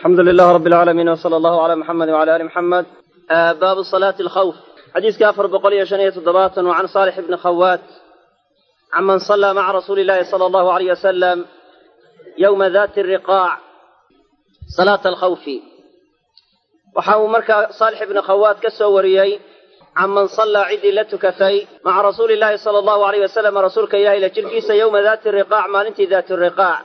alxamdu lilah rab alcaalamiin wsala allahu cala muxamedi wcala ali muxamed baabu salaati alkhawf xadiiska afar boqol iyo shan iyo toddobaatan wa can saalix ibni khawaat can man sallaa maca rasuuli illahi sala allahu alayh wasalam yowma dati riqaac salaata alkhawfi waxa uu markaa saalix ibni khawaat ka soo wariyey can man sallaa ciddii la tukatay maca rasuuli illaahi sala allahu alayh wasalam rasuulka ilahi la jirkiisa yowma daati riqaac maalintii daati riqaac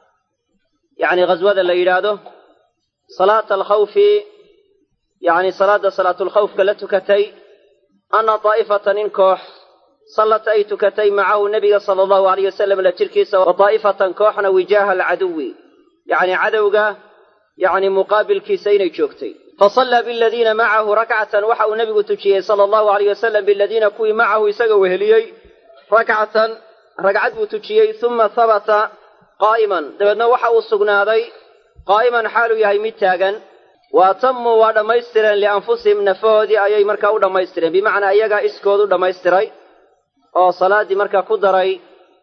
yacni ghaswada la yidhaahdo salaata alkhawfi yacni salaada salaatulkhawfka la tukatay anna daa'ifatan in koox sallat ay tukatay macahu nebiga sala allahu alayh wasalam la jirkiisa wa daa'ifatan kooxna wijaaha alcaduwi yacni cadowga yacni muqaabilkiisa inay joogtay fasallaa biladiina macahu rakcatan waxa uu nebigu tujiyey sala allahu alayh wasalam biladiina kuwii macahu isaga weheliyey rakcatan ragcad buu tujiyey uma habata qaa'iman dabeedna waxa uu sugnaaday qaa'iman xaaluu yahay mid taagan wa atamuu waa dhammaystireen lianfusihim nafahoodii ayay markaa u dhammaystireen bimacnaa iyagaa iskood u dhammaystiray oo salaaddii markaa ku daray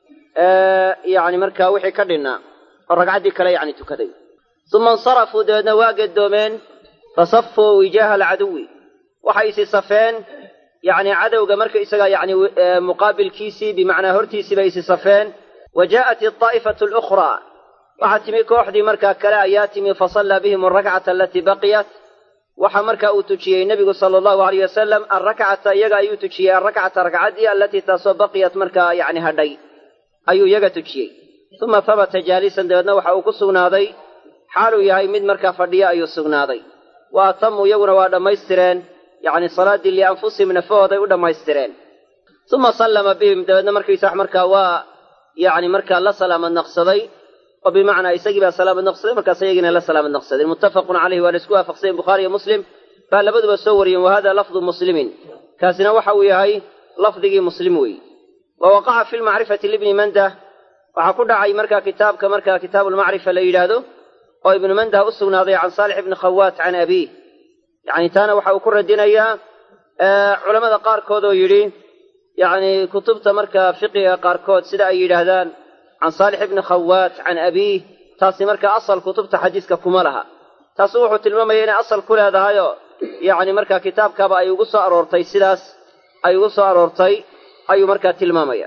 yacni markaa wixii ka dhinnaa oo ragcaddii kale yacni tukaday uma insarafuu dabeedna waa gedoomeen fasafuu wijaaha alcaduwi waxay isi safeen yacni cadowga marka isaga yacni muqaabilkiisii bimacnaa hortiisii bay isi safeen wa jaa'at aldaa'ifatu alukhraa waxaa timi kooxdii markaa kale ayaa timi fasallaa bihim alrakcata alatii baqiyat waxa markaa uu tujiyey nebigu sala allahu alayh wasalam alrakcata iyaga ayuu tujiyey alrakcata ragcaddii alatii taasoo baqiyat markaa yacni hadhay ayuu iyaga tujiyey uma habata jaalisan dabeedna waxa uu ku sugnaaday xaaluu yahay mid markaa fadhiya ayuu sugnaaday wa atamuu iyaguna waa dhammaystireen yacni salaaddii lianfusihim nafahooday u dhammaystireen uma sallama bihim dabeedna markaysa markaa waa yacni markaa la salaamad naqsaday oo bimacnaa isagii baa salaamad naqsaday markaas iyagiina la salaamad naqsadeen muttafaqun caleyhi waa la isku waafaqsayen bukhaari iyo muslim baa labaduba soo wariyeen wa hada lafdu muslimin kaasina waxa uu yahay lafdigii muslim weeye wa waqaca fi lmacrifati libni mandah waxaa ku dhacay markaa kitaabka markaa kitaabuulmacrifa la yidhaahdo oo ibnu mandah u sugnaaday can saalix ibni khawaat can abiih yacni taana waxa uu ku radinayaa culammada qaarkood oo yidhi yacni kutubta markaa fiqiga qaarkood sida ay yidhaahdaan can saalix ibni khawaat can abiih taasi markaa asal kutubta xadiiska kuma laha taasu wuxuu tilmaamaya inay asal ku leedahayoo yacni markaa kitaabkaaba ay ugu soo aroortay sidaas ay ugu soo aroortay ayuu markaa tilmaamaya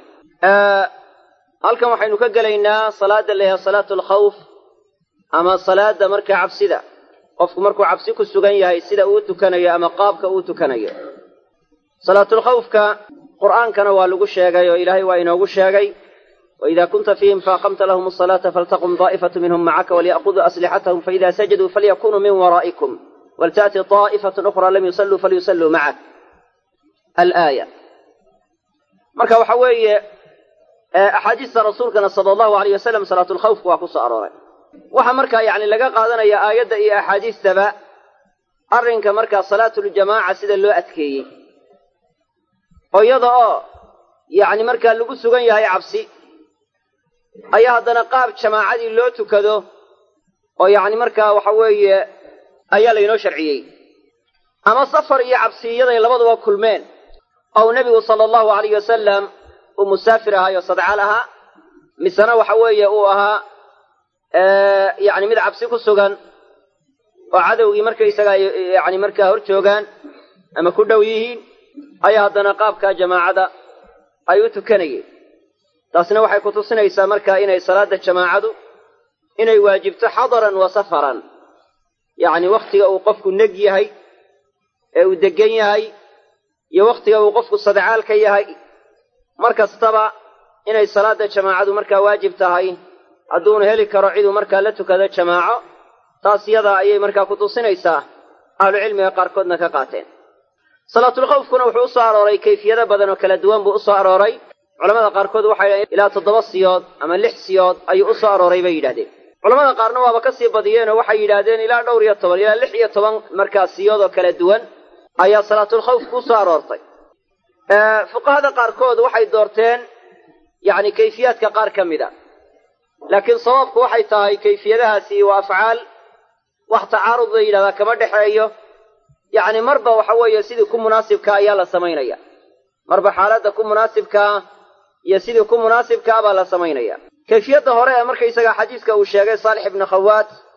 halkan waxaynu ka gelaynaa salaada la yahay salaatu alkhawf ama salaada markaa cabsida qofku markuu cabsi ku sugan yahay sida uu tukanayo ama qaabka uu tukanayo salaatulkhawfka qur'aankana waa lagu sheegay oo ilaahay waa inoogu sheegay waida kunta fiihim faaqamta lahum asalaata faltaqum daa'ifatu minhum macaka walya'khuduu aslixatahum faida sajaduu falyakunuu min waraa'ikum walta'ti daa'ifatun ukhraa lam yusalluu falyusalluu macak alaaya marka waxa weeye axaadiista rasuulkana sala allahu alayh wasalam salaatulkhawfka waa ku soo arooray waxaa markaa yacni laga qaadanaya aayadda iyo axaadiistaba arrinka markaa salaatuljamaaca sida loo adkeeyey oo iyada oo yacni markaa lagu sugan yahay cabsi ayaa haddana qaab jamaacadii loo tukado oo yacni markaa waxa weeye ayaa laynoo sharciyey ama safar iyo cabsi iyaday labaduba kulmeen ou nebigu sala allahu alayh wasalam uu musaafir ahaayo sadcaal ahaa misena waxa weeye uu ahaa yacni mid cabsi ku sugan oo cadowgii markaysaga yacni markaa hor joogaan ama ku dhow yihiin ayaa haddana qaabkaa jamaacada ay u tukanayeen taasna waxay ku tusinaysaa markaa inay salaada jamaacadu inay waajibto xadaran wa safaran yacni wakhtiga uu qofku neg yahay ee uu deggan yahay iyo wakhtiga uu qofku sadcaal ka yahay mar kastaba inay salaada jamaacadu markaa waajib tahay hadduuna heli karo ciduu markaa la tukado jamaaco taas yadaa ayay markaa ku tusinaysaa ahlucilmiga qaarkoodna ka qaateen salaatulkhawfkuna wuxuu usoo arooray kayfiyado badan oo kala duwan buu usoo arooray culamada qaarkood waxay yidhahdeen ilaa toddoba siyood ama lix siyood ayuu usoo arooray bay yidhahdeen culamada qaarna waaba ka sii badiyeenoo waxay yidhaahdeen ilaa dhowr iyo toban ilaa lix iyo toban markaa siyood oo kala duwan ayaa salaatulkhawfku usoo aroortay fuqahada qaarkood waxay doorteen yacni kayfiyaadka qaar ka mid a laakiin sababku waxay tahay kayfiyadahaasi waa afcaal wax tacaarud la yidhahdaa kama dhexeeyo yacni marba waxa weeye sidii ku munaasibkaa ayaa la samaynaya marba xaaladda ku munaasibkaa iyo sidii ku munaasibkaa baa la samaynaya kayfiyadda hore ee markaysaga xadiiska uu sheegay saalix ibnu khawaat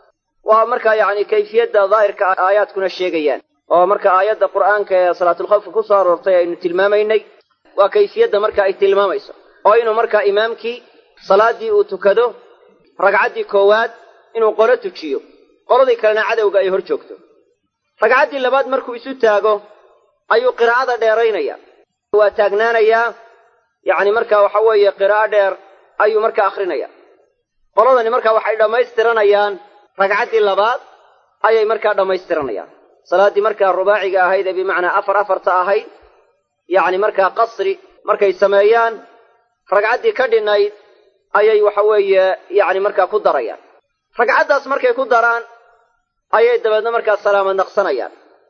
waa markaa yacni kayfiyadda daahirka aayaadkuna sheegayaan oo marka aayadda qur'aanka ee salaatulkhawfka ku soo aroortay aynu tilmaamaynay waa kayfiyadda marka ay tilmaamayso oo inuu markaa imaamkii salaaddii uu tukado ragcaddii koowaad inuu qolo tujiyo qoladii kalena cadowga ay hor joogto ragcaddii labaad markuu isu taago ayuu qiraa'ada dheeraynaya waa taagnaanayaa yacni marka waxa weeye qiraa'o dheer ayuu marka akrinaya qoladani marka waxay dhammaystiranayaan ragcaddii labaad ayay markaa dhammaystiranayaan salaaddii markaa rubaaciga ahayd ee bimacnaa afar afarta ahayd yacni markaa qasri markay sameeyaan ragcaddii ka dhinayd ayay waxa weeye yacni markaa ku darayaan ragcaddaas markay ku daraan ayay dabeedna markaa salaamad naqsanayaan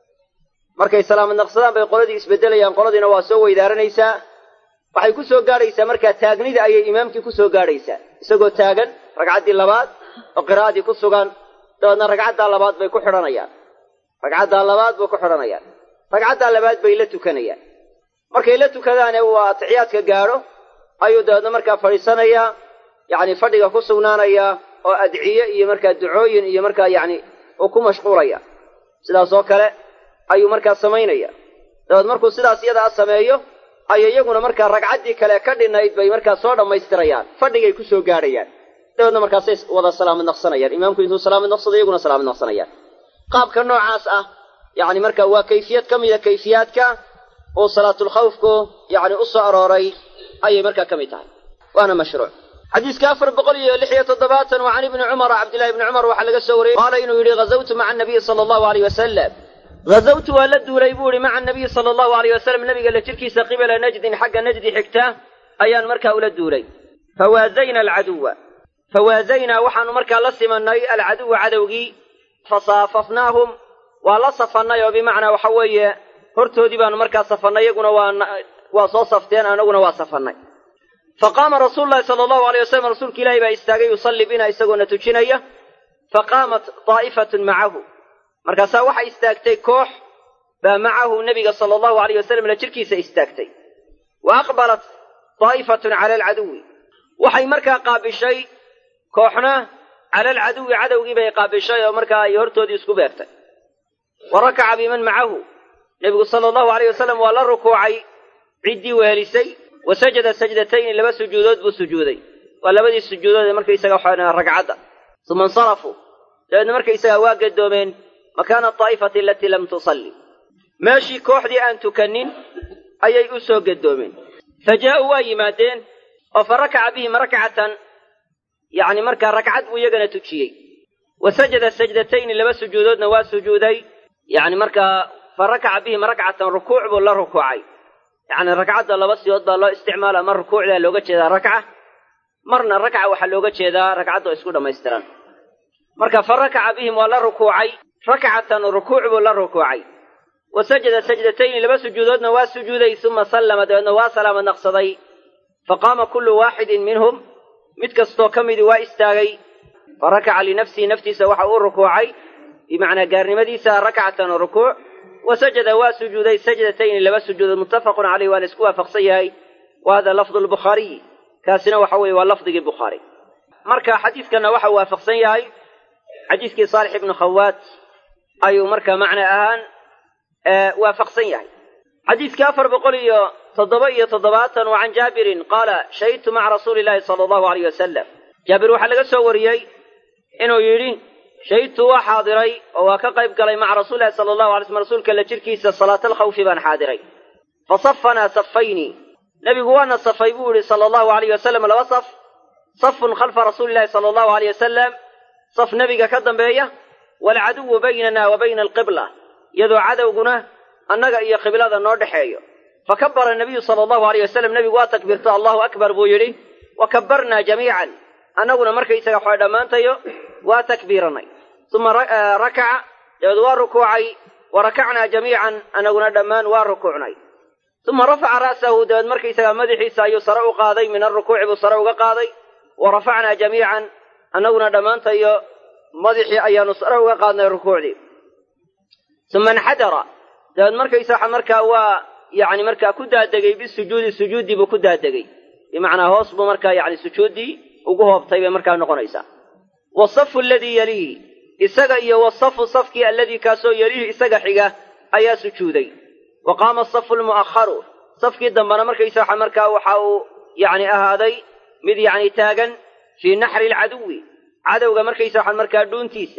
markay salaamad naqsadaan bay qoladii isbeddelayaan qoladiina waa soo weydaaranaysaa waxay ku soo gaadhaysaa markaa taagnida ayay imaamkii ku soo gaadhaysaa isagoo taagan ragcaddii labaad oo qiraa'adii ku sugan dabeedna ragcaddaa labaad bay ku xidhanayaan ragcaddaa labaad bay ku xidhanayaan ragcaddaa labaad bay la tukanayaan markay la tukadaane uu atixiyaadka gaadho ayuu dabeedna markaa fadhiisanayaa yacni fadhiga ku sugnaanayaa oo adciye iyo markaa ducooyin iyo markaa yacni uu ku mashquulaya sidaas oo kale ayuu markaa samaynaya dabeed markuu sidaas iyadaa sameeyo ayay iyaguna markaa ragcaddii kale ka dhinayd bay markaa soo dhammaystirayaan fadhigay ku soo gaadhayaan dabeedna markaasay wada salaamad naqsanayaan imaamku intuu salaamad naqsado iyaguna salaamad naqsanayaan qaabka noocaas ah yacni marka waa kayfiyad ka mida kayfiyaadka uu salaatulkhawfku yacni u soo arooray ayay markaa ka mid tahay waana mashruuc xadiiska afar boqol iyo lix iyo toddobaatan wa can ibni cumara cabdillahi ibni cumar waxaa laga soo wariyey qaala inuu yidhi ghazawtu maca anabiyi sala allahu aleyh wasalam ghazawtu waa la duulay buu ihi maca anabiyi sala allahu aleyh wasalam nabiga la jirkiisa qibala najdin xagga najdi xigta ayaan markaa ula duulay fawaazayna alcaduwa fawaazaynaa waxaanu markaa la simannay alcaduwa cadowgii fasaafafnaahum waa la safannay oo bimacnaa waxa weeye hortoodii baanu markaa safannay iyaguna waa soo safteen anaguna waa safannay fa qaama rasuulu llahi sala allahu aleyh wasalam rasuulka ilaahi baa istaagay yusalli bina isagoona tujinaya fa qaamat daa'ifatun macahu markaasaa waxay istaagtay koox baa macahu nebiga sala allahu aleyh wasalam la jirkiisa istaagtay wa aqbalat daa'ifatun cala alcaduwi waxay markaa qaabishay kooxna cala alcaduwi cadowgii bay qaabishay oo markaa ay hortoodii isku beegtay wa rakaca biman macahu nebigu sala allahu aleyh wasalam waa la rukuucay ciddii wehelisay wa sajada sajdatayni laba sujuudood buu sujuuday waa labadii sujuudood ee markaysaga waxaa ragcadda uma insarafuu dabeedna markaysagaa waa gadoomeen makaana daa'ifati alatii lam tusalli meeshii kooxdii aan tukannin ayay u soo gadoomeen fa jaa'uu waa yimaadeen oo fa rakaca bihim rakcatan yacni markaa ragcad buu iyagana tujiyey wa sajada sajdatayni laba sujuudoodna waa sujuuday yacni markaa fa rakaca bihim rakcatan rukuuc buu la rukuucay yacni ragcadda laba siyood baa loo isticmaala mar rukuucdaa looga jeedaa rakca marna rakca waxaa looga jeedaa ragcadda oo isku dhammaystiran marka fa rakaca bihim waa la rukuucay rakcatan rukuuc buu la rukuucay wa sajada sajdatayni laba sujuudoodna waa sujuuday uma sallama dabeedna waa salaamad naqsaday fa qaama kullu waaxidin minhum mid kastoo ka midii waa istaagay fa rakaca linafsihi naftiisa waxa uu rukuucay bimacnaa gaarnimadiisa rakcatan rukuuc wa sajada waa sujuuday sajdatayni laba sujuudood muttafaqun caleyh waa la isku waafaqsan yahay wa hada lafdu lbukhaariyi kaasina waxa weeye waa lafdigii bukhaari marka xadiidkanna waxa waafaqsan yahay xadiiskii saalix ibnu khawaat ayuu marka macna ahaan waafaqsan yahay xadiiskii afar boqol iyo toddoba iyo toddobaatan wa can jaabirin qaala shahidtu maca rasuuli illaahi sala allahu aleyh wasalam jaabir waxaa laga soo wariyey inuu yidhi shahidtu waa xaadiray oo waa ka qayb galay maca rasuulilahi sala allahu alay slm rasuulka la jirkiisa salaatalkhawfi baan xaadiray fa safanaa safayni nebigu waana safay buu yidhi sala allahu aleyh wasalam laba saf safun khalfa rasuulillahi sala allahu aleyh wasalam saf nebiga ka dambeeya waalcaduwu baynana wa bayna alqibla iyadoo cadowguna annaga iyo qiblada noo dhexeeyo fa kabara nabiyu sala allahu aleyh wasalam nebigu waa takbiirto allahu akbar buu yidhi wa kabbarnaa jamiican annaguna markaysaga waxaa dhammaantayo waa takbiiranay uma rakaca dabeed waa rukuucay wa rakacnaa jamiican annaguna dhammaan waa rukuucnay uma rafaca ra'sahu dabeed markaysagaa madaxiisa ayuu sare u qaaday min alrukuuci buu sare uga qaaday wa rafacnaa jamiican annaguna dhammaantayo madaxii ayaanu sare uga qaadnay rukuucdii uma inxadara dabeed markaysaa markaa waa yacni markaa ku daadegay bisujuudi sujuuddii buu ku daadegay bimacnaa hoos buu markaa yacni sujuuddii ugu hoobtay bay markaa noqonaysaa wasafu aladii yaliihi isaga iyo wasafu safkii alladii kaasoo yelihi isaga xiga ayaa sujuuday wa qaama asafu lmu'akharu safkii dambena markaysaa markaa waxa uu yacni ahaaday mid yacni taagan fii naxri alcaduwi cadowga markaysa waxaan markaa dhuuntiisa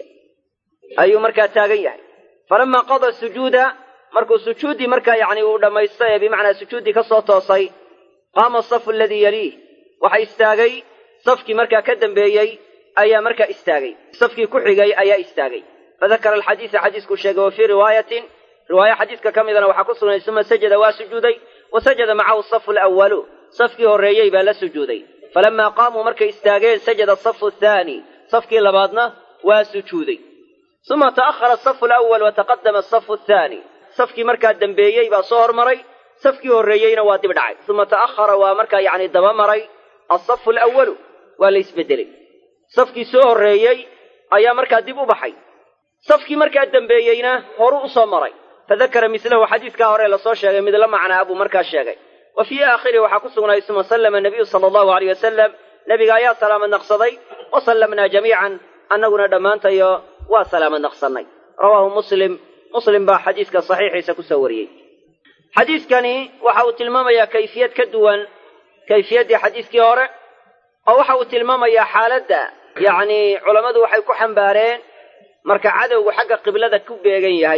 ayuu markaa taagan yahay falamaa qada sujuuda markuu sujuuddii markaa yacni uu dhammaystay ee bimacnaa sujuuddii ka soo toosay qaama asafu aladii yaliih waxa istaagay safkii markaa ka dambeeyey ayaa markaa istaagay safkii ku xigay ayaa istaagay fadakara alxadiisa xadiiskuu sheegay wa fii riwaayatin riwaayo xadiiska ka midana waxaa ku sugnay suma sajada waa sujuuday wa sajada macahu asafu alawalu safkii horreeyey baa la sujuuday falamaa qaamuu markay istaageen sajada asafu athaani safkii labaadna waa sujuuday uma ta'ahara asafu alawal wa taqadama asafu athaani safkii markaa dembeeyey baa soo hormaray safkii horreeyeyna waa dib dhacay uma ta'ahara waa markaa yacni daba maray asafu alawalu waa la isbeddelay safkii soo horreeyey ayaa markaa dib u baxay safkii markaa dembeeyeyna horu u soo maray fadakara mislahu xadiiskaa hore lasoo sheegay mid la macnaa buu markaa sheegay wa fii aakhirihi waxaa ku sugnay suma sallama nabiyu sala allahu aleyh wasalam nebiga ayaa salaamad naqsaday wa sallamnaa jamiican annaguna dhammaantayo waa salaamad naqsannay rawaahu muslim muslim baa xadiiska saxiixiisa ku soo wariyey xadiiskani waxa uu tilmaamayaa kayfiyad ka duwan kayfiyaddii xadiiskii hore oo waxa uu tilmaamayaa xaaladda yacni culammadu waxay ku xambaareen marka cadowgu xagga qiblada ku beegan yahay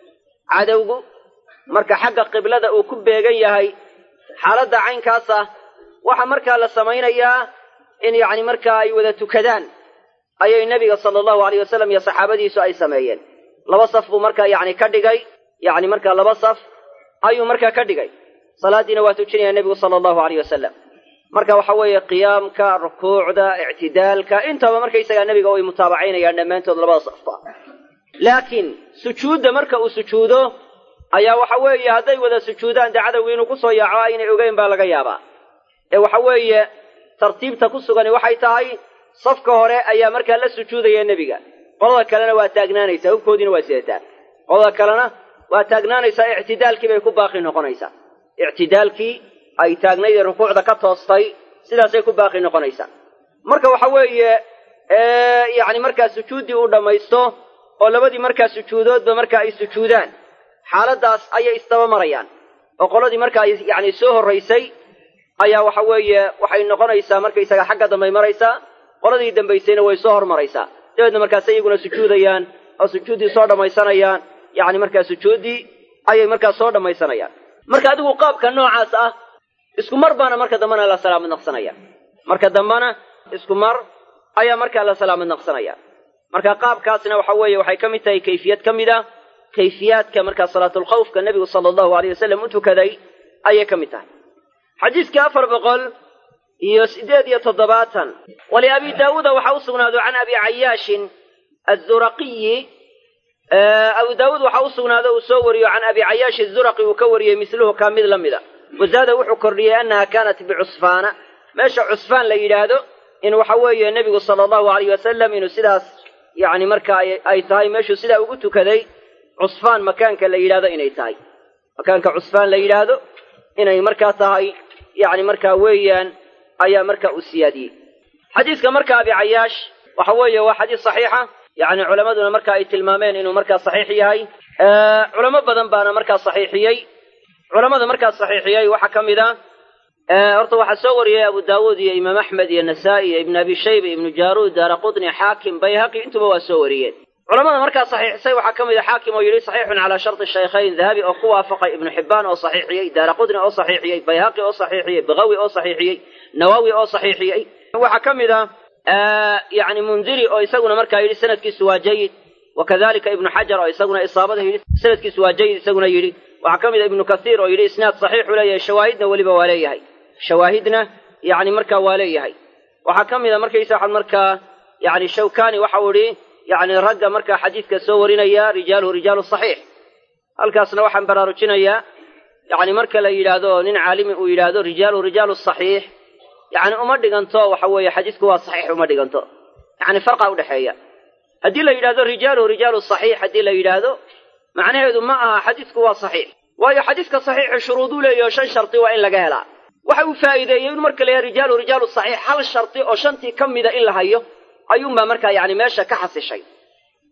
cadowgu marka xagga qiblada uu ku beegan yahay xaaladda caynkaas ah waxaa markaa la samaynayaa in yacni markaa ay wada tukadaan ayay nebiga sala allahu aleyh wasalam iyo saxaabadiisu ay sameeyeen laba saf buu markaa yacni ka dhigay yacni markaa laba saf ayuu markaa ka dhigay salaaddiina waa tujinaya nebigu sala allahu aleyh wasalam marka waxa weeye qiyaamka rukuucda ictidaalka intaba markaysagaa nebiga way mutaabacaynayaan dhammaantood labada safba laakiin sujuudda marka uu sujuudo ayaa waxa weeye hadday wada sujuudaan dee cadowgii inuu kusoo yaaco aynay ogeyn baa laga yaabaa ee waxa weeye tartiibta ku sugani waxay tahay safka hore ayaa markaa la sujuudaya nebiga qolada kalena waa taagnaanaysaa hubkoodiina waa sidataa qolada kalena waa taagnaanaysaa ictidaalkii bay ku baaqi noqonaysaa ictidaalkii ay taagnayd ee rukuucda ka toostay sidaasay ku baaqi noqonaysaa marka waxa weeye yacni markaa sujuuddii uu dhammaysto oo labadii markaa sujuudoodba marka ay sujuudaan xaaladdaas ayay isdaba marayaan oo qoladii markaa yacni soo horraysay ayaa waxa weeye waxay noqonaysaa markaysaga xagga dambay maraysaa qoladii dambaysayna way soo hormaraysaa dabeedna markaas iyaguna sujuudayaan oo sujuuddii soo dhammaysanayaan yacni markaa sujuuddii ayay markaa soo dhammaysanayaan marka adigu qaabka noocaas ah isku mar baana marka dambena la salaamad naqsanaya marka dambena isku mar ayaa markaa la salaamad naqsanaya marka qaabkaasna waxa weeye waxay ka mid tahay kayfiyad ka mid ah kayfiyaadka markaa salaatulkhawfka nebigu sala allahu aleyh wasalam u tukaday ayay ka mid tahay xadiiskii afar boqol iyo siddeed iyo toddobaatan waliabi daawuuda waxaa u sugnaado can abi cayaashin azuraqiyi abu daawuud waxaa u sugnaado uu soo wariyo can abi cayaash azuraqi uu ka wariyey misluhu kaa mid la mida wazaada wuxuu kordhiyey annaha kaanat bicusfaana meesha cusfaan la yidhaahdo in waxa weeye nebigu sala allahu aleyh wasalam inuu sidaas yacni marka ay tahay meeshuu sidaa ugu tukaday cusfaan makaanka la yidhahdo inay tahay makaanka cusfaan la yidhaahdo inay markaa tahay yacni markaa weeyaan ayaa markaa uu siyaadiyey xadiiska marka abi cayaash waxa weeye waa xadiis saxiixa yacni culammaduna marka ay tilmaameen inuu markaa saxiix yahay culamo badan baana markaa saxiixiyey culammada markaa saxiixiyey waxaa ka mid a horta waxaa soo wariyey abu daawuud iyo imaam axmed iyo nasaa'i iyo ibn abi shayba ibnu jaaruud daara qutni xaakim bayhaqi intuba waa soo wariyeen culamada markaa saxiixisay waxaa ka mid a xaakim oo yidhi saxiixun calaa sharti shaykhayn dahabi oo ku waafaqay ibnu xibbaan oo saxiixiyey daara qutni oo saxiixiyey bayhaqi oo saxiixiyey bagawi oo saxiixiyey nawawi oo saxiixiyey waxaa ka mid a yani mundiri oo isaguna markaa yidhi sanadkiisu waa jayid wakadalika ibnu xajar oo isaguna isaabada yidhi sanadkiisu waa jayid isaguna yidhi waxaa ka mid a ibnu kathiir oo yidhi isnaad saxiixu leeyahay shawaahidna weliba waa leeyahay shawaahidna yani markaa waa leeyahay waxaa ka mid a markaysa waxaad markaa yani shawkani waxau idhi yani ragga markaa xadiidka soo warinaya rijaaluhu rijaalu saxiix halkaasna waxaan baraarujinayaa yani marka la yidhaahdo nin caalimi uu yidhaahdo rijaaluhu rijaalu saxiix yani uma dhiganto waxa weeye xadiisku waa saxiix uma dhiganto yani farqa udhexeeya haddii la yidhahdo rijaaluhu rijaalu saxiix haddii la yidhaahdo macnaheedu ma aha xadiisku waa saxiix waayo xadiiska saxiixu shuruuduu leeyaho shan shardi waa in laga helaa waxa uu faa'iideeyey in marka la yahay rijaaluhu rijaalu saxiix hal shardi oo shantii ka mida in la hayo ayuunbaa markaa yani meesha ka xasishay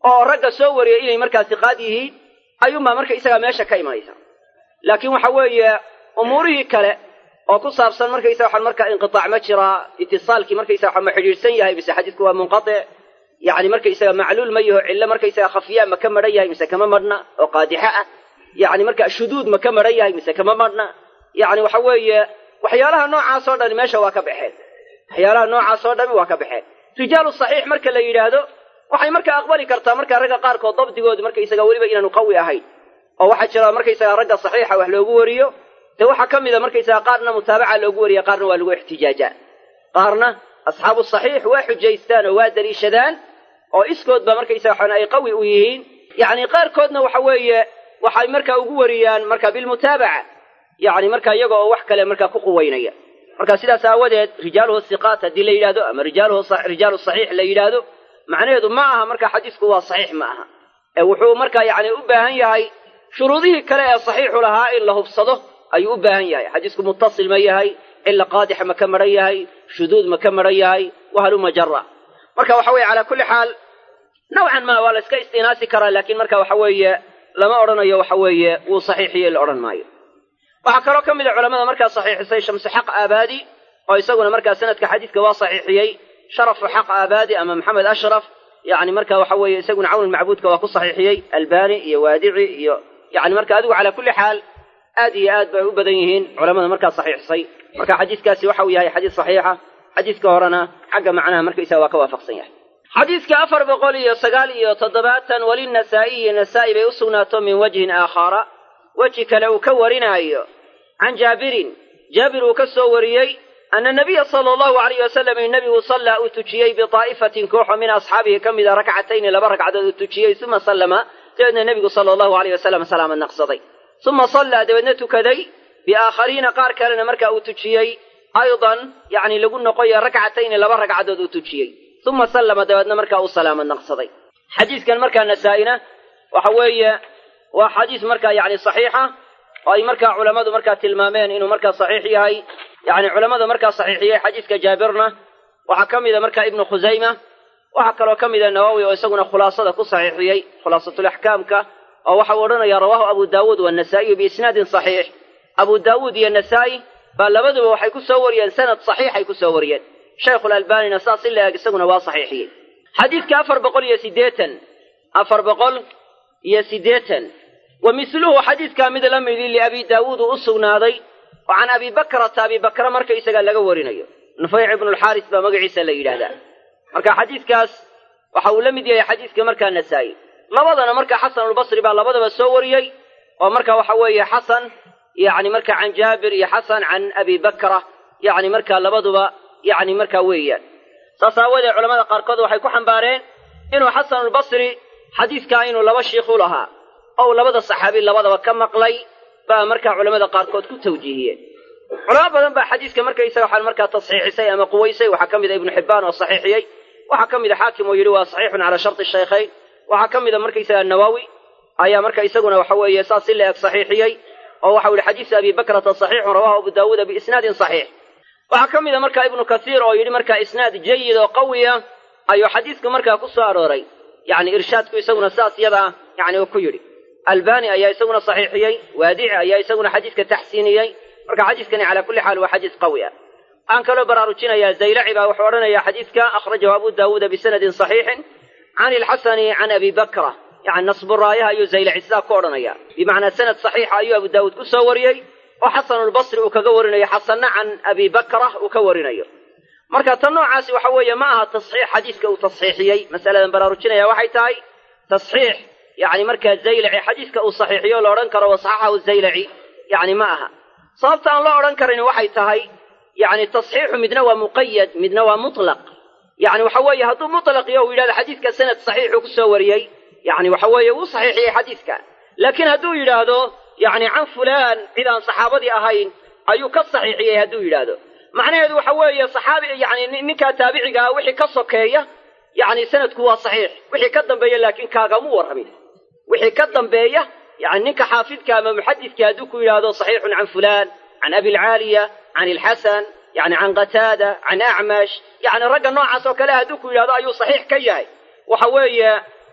oo ragga soo wariyay inay markaa siqaad yihiin ayuunbaa marka isagaa meesha ka imanaysa laakiin waxa weeye umuurihii kale oo ku saabsan markaysa waxaan markaa inqitaac ma jiraa itisaalkii markaysa waxa ma xidhiidhsan yahay mise xadiidku waa munqatic yacni markaysaga macluul ma yaho cillo markaysaga khafiyaa ma ka madhan yahay mise kama madhna oo qaadixa ah yacni marka shuduud ma ka madhan yahay mise kama madhna yacni waxa weeye waxyaalaha noocaas oo dhani meesha waa ka baxeen waxyaalaha noocaas oo dhami waa ka baxeen rijaalu saxiix marka la yidhaahdo waxay markaa aqbali kartaa markaa ragga qaarkood dabdigoodu markaysaga weliba inaanu qawi ahayn oo waxaa jira markaysaga ragga saxiixa wax loogu wariyo dee waxaa ka mida markaysaga qaarna mutaabaca loogu wariya qaarna waa lagu ixtijaajaa qaarna asxaabu saxiix waa xujaystaan oo waa daliishadaan oo iskoodba markaysaga waxaan ay qawi u yihiin yacni qaarkoodna waxa weeye waxay markaa ugu wariyaan marka bilmutaabaca yacni marka iyaga oo wax kale markaa ku quweynaya marka sidaas aawadeed rijaaluhu siqaat haddii la yidhahdo ama rijaaluhu rijaalu saxiix la yidhaahdo macnaheedu ma aha marka xadiisku waa saxiix ma aha ee wuxuu markaa yacni u baahan yahay shuruudihii kale ee saxiixu lahaa in la hubsado ayuu u baahan yahay xadiisku muttasil ma yahay cilla qaadixa ma ka madhan yahay shuduud ma ka madhan yahay wahaluma jara marka waxa weye calaa kulli xaal nawcan ma waa la iska istinaasi karaa laakiin marka waxa weeye lama odhanayo waxa weeye wuu saxiixiye la odhan maayo waxaa kaloo ka mid a culamada markaa saxiixisay shamsu xaq aabaadi oo isaguna markaa sanadka xadiidka waa saxiixiyey sharafu xaq aabaadi ama maxamed ashraf yani marka waxa weeye isaguna cawn macbuudka waa ku saxiixiyey albani iyo waadici iyo yani marka adigu calaa kulli xaal aad iyo aad bay u badan yihiin culamada markaa saxiixisay marka xadiiskaasi waxa uu yahay xadiis saxiixa xadiiska horena xagga macnaha markaysaga waa ka waafaqsan yahay xadiiska afar boqol iyo sagaal iyo toddobaatan walinasaa'iyi nasaa'i bay u sugnaato min wajhin aakhara weji kale uu ka warinaayo can jaabirin jaabir uu ka soo wariyey ana nabiya sala allahu alayh wasalam in nebigu sallaa uu tujiyey bitaa'ifatin kooxo min asxaabihi ka mida rakcatayni laba ragcadood uu tujiyey uma sallama dabeedna nebigu sala allahu alayh wasalam salaamad naqsaday uma sallaa dabeedna tukaday biaakhariina qaar kalena markaa uu tujiyey aydan yacni lagu noqoyo rakcatayni laba ragcadood uu tujiyey uma sallama dabeedna markaa uu salaamad naqsaday xadiiskan markaa nasaa-ina waxa weeye waa xadiis markaa yacni saxiixa oo ay markaa culammadu markaa tilmaameen inuu markaa saxiix yahay yacni culammada markaa saxiixiyey xadiiska jaabirna waxaa ka mida markaa ibnu khusayma waxaa kaloo ka mida nawowi oo isaguna khulaasada ku saxiixiyey khulaasatulaxkaamka oo waxa uu odhanaya rawaahu abu daawuud waannasaa'iyu biisnaadin saxiix abu daawuud iyo nasaa'i baa labaduba waxay ku soo wariyeen sanad saxiixay ku soo wariyeen shaykhulalbaanina saas in la eeg isaguna waa saxiixiyey xadiidka afar boqol iyo siddeetan afar boqol iyo siddeetan wa misluhu xadiidkaa mid la midi liabi daawuud uu u sugnaaday oo can abi bakrata abi bakra marka isagaa laga warinayo nufayc ibnulxaaris baa magaciisa la yidhaahdaa marka xadiidkaas waxa uu la mid yahay xadiidka markaa nasaa'i labadana marka xasanulbasri baa labadaba soo wariyey oo marka waxa weeye xasan yacni marka can jaabir iyo xasan can abi bakra yacni markaa labaduba yacni markaa weeyaan saas aawoodee culamada qaarkood waxay ku xambaareen inuu xasanulbasri xadiidkaa inuu laba shiikhu lahaa oo uu labada saxaabi labadaba ka maqlay baa markaa culamada qaarkood ku tawjiihiyeen culamo badan baa xadiiska markaysaga waxaan markaa tasxiixisay ama quwaysay waxaa ka mid a ibnu xibbaan oo saxiixiyey waxaa ka mid a xaakim oo yidhi waa saxiixun calaa sharti shaykhayn waxaa ka mid a markaysaga nawowi ayaa marka isaguna waxa weeye saas si la eg saxiixiyey oo waxau yihi xadiisu abi bakrata saxiixun rawahu abu daawuuda biisnaadin saxiix waxaa ka mid a marka ibnu kasiir oo yidhi marka isnaad jayid oo qawiya ayuu xadiisku markaa ku soo arooray yacni irshaadku isaguna saas yada ah yacni uu ku yidhi albani ayaa isaguna saxiixiyey waadici ayaa isaguna xadiiska taxsiiniyey marka xadiiskani calaa kulli xaal waa xadiis qawi ah waxaan kaloo baraarujinayaa zaylaci baa wuxuu odhanayaa xadiiska akhrajahu abu daawuuda bisanadin saxiixin can ilxasani can abi bakra yani nasburaayaha ayuu zaylaci sidaa ku odhanaya bimacnaa sanad saxiixa ayuu abu daawuud ku soo wariyey oo xasanulbasri uu kaga warinayo xasanna can abi bakra uu ka warinayo marka tan noocaasi waxa weeye ma aha tasxiix xadiiska uu tasxiixiyey masaladan baraarujinaya waxay tahay tasxiix yani markaa zaylaci xadiiska uu saxiixiyo la odhan karo wasaxaxahu zaylaci yani ma aha sababta aan loo odhan karin waxay tahay yani tasxiixu midna waa muqayad midna waa mutlaq yani waxa weeye hadduu mutlaq iyo uu yidhahdo xadiiska sanad saxiixuu ku soo wariyey yani waxa weeye wuu saxiixiyey xadiiska laakiin hadduu yidhaahdo yani can fulaan cid aan saxaabadii ahayn ayuu ka saxiixiyey hadduu yidhaahdo macnaheedu waxa weeye saxaabi yani ninkaa taabiciga ah wixii ka sokeeya yani sanadku waa saxiix wixii ka dambeeya laakiin kaagamu warramin wixii ka dambeeya yani ninka xaafidka ama muxadidka hadduu ku yidhaahdo saxiixun can fulaan can abilcaaliya can ilxasan yani can qataada can acmash yani ragga noocaas oo kale hadduu ku yidhahdo ayuu saxiix ka yahay waxa weeye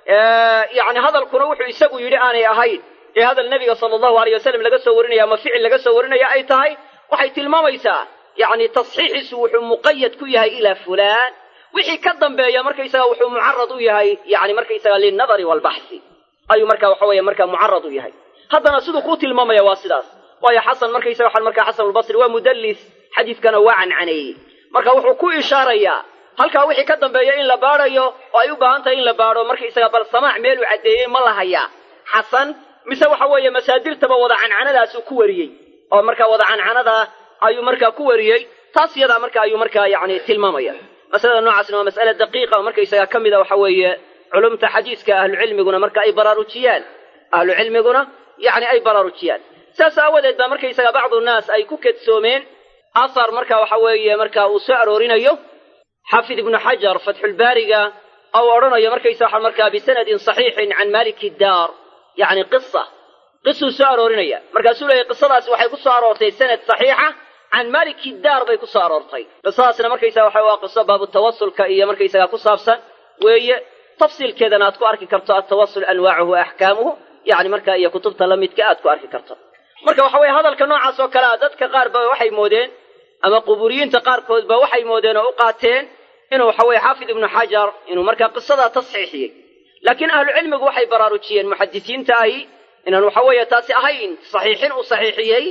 yani hadalkuna wuxuu isagu yidhi aanay ahayn ee hadal nebiga sala allahu aleyh wasalam laga soo warinaya ama ficil laga soo warinaya ay tahay waxay tilmaamaysaa yani tasxiixiisu wuxuu muqayad ku yahay ilaa fulaan wixii ka dambeeya markaysaga wuxuu mucarad u yahay yani markaysaga lilnadari waalbaxsi ayuu marka waxa weeye marka mucarad u yahay haddana siduu kuu tilmaamaya waa sidaas waayo xasan markaysaga waxaan markaa xasan albasri waa mudallis xadiiskana waa cancaneeyey marka wuxuu ku ishaarayaa halkaa wixii ka dambeeya in la baadhayo oo ay u baahan tahay in la baadho markaysaga bal samaac meeluu caddeeyey ma la hayaa xasan mise waxa weeye masaadirtaba wada cancanadaasuu ku wariyey oo markaa wada cancanadaa ayuu markaa ku wariyey taas iyadaa marka ayuu markaa yani tilmaamaya masalada noocaasna waa mas'ale daqiiqa oo markaysaga ka mida waxa weeye culumta xadiiska ahlucilmiguna marka ay baraarujiyaan ahlucilmiguna yani ay baraarujiyaan saas aawadeed baa markaysaga bacdu naas ay ku kedsoomeen asar marka waxa weeye marka uu soo aroorinayo xaafid ibnu xajar fatxulbaariga ou odhanayo markaysa waxa markaa bisanadin saxiixin can maliki daar yani qisa qisuu soo aroorinaya markaasuu leeyahy qisadaasi waxay ku soo aroortay sanad saxiixa can maliki daar bay ku soo aroortay qisadaasna markaysaga waxa waa qiso baabu tawasulka iyo markaysaga ku saabsan weeye tafsiilkeedana aad ku arki karto atawasul anwaacuhu wa axkaamuhu yani marka iyo kutubta la midka aad ku arki karto marka waxa weye hadalka noocaas oo kale a dadka qaar ba waxay moodeen ama quburiyiinta qaarkood ba waxay moodeen oo u qaateen inuu waxa weye xaafid ibnu xajar inuu markaa qisadaa tasxiixiyey laakiin ahlucilmigu waxay baraarujiyeen muxadisiinta ahi inaan waxa weeye taasi ahayn saxiixin uu saxiixiyey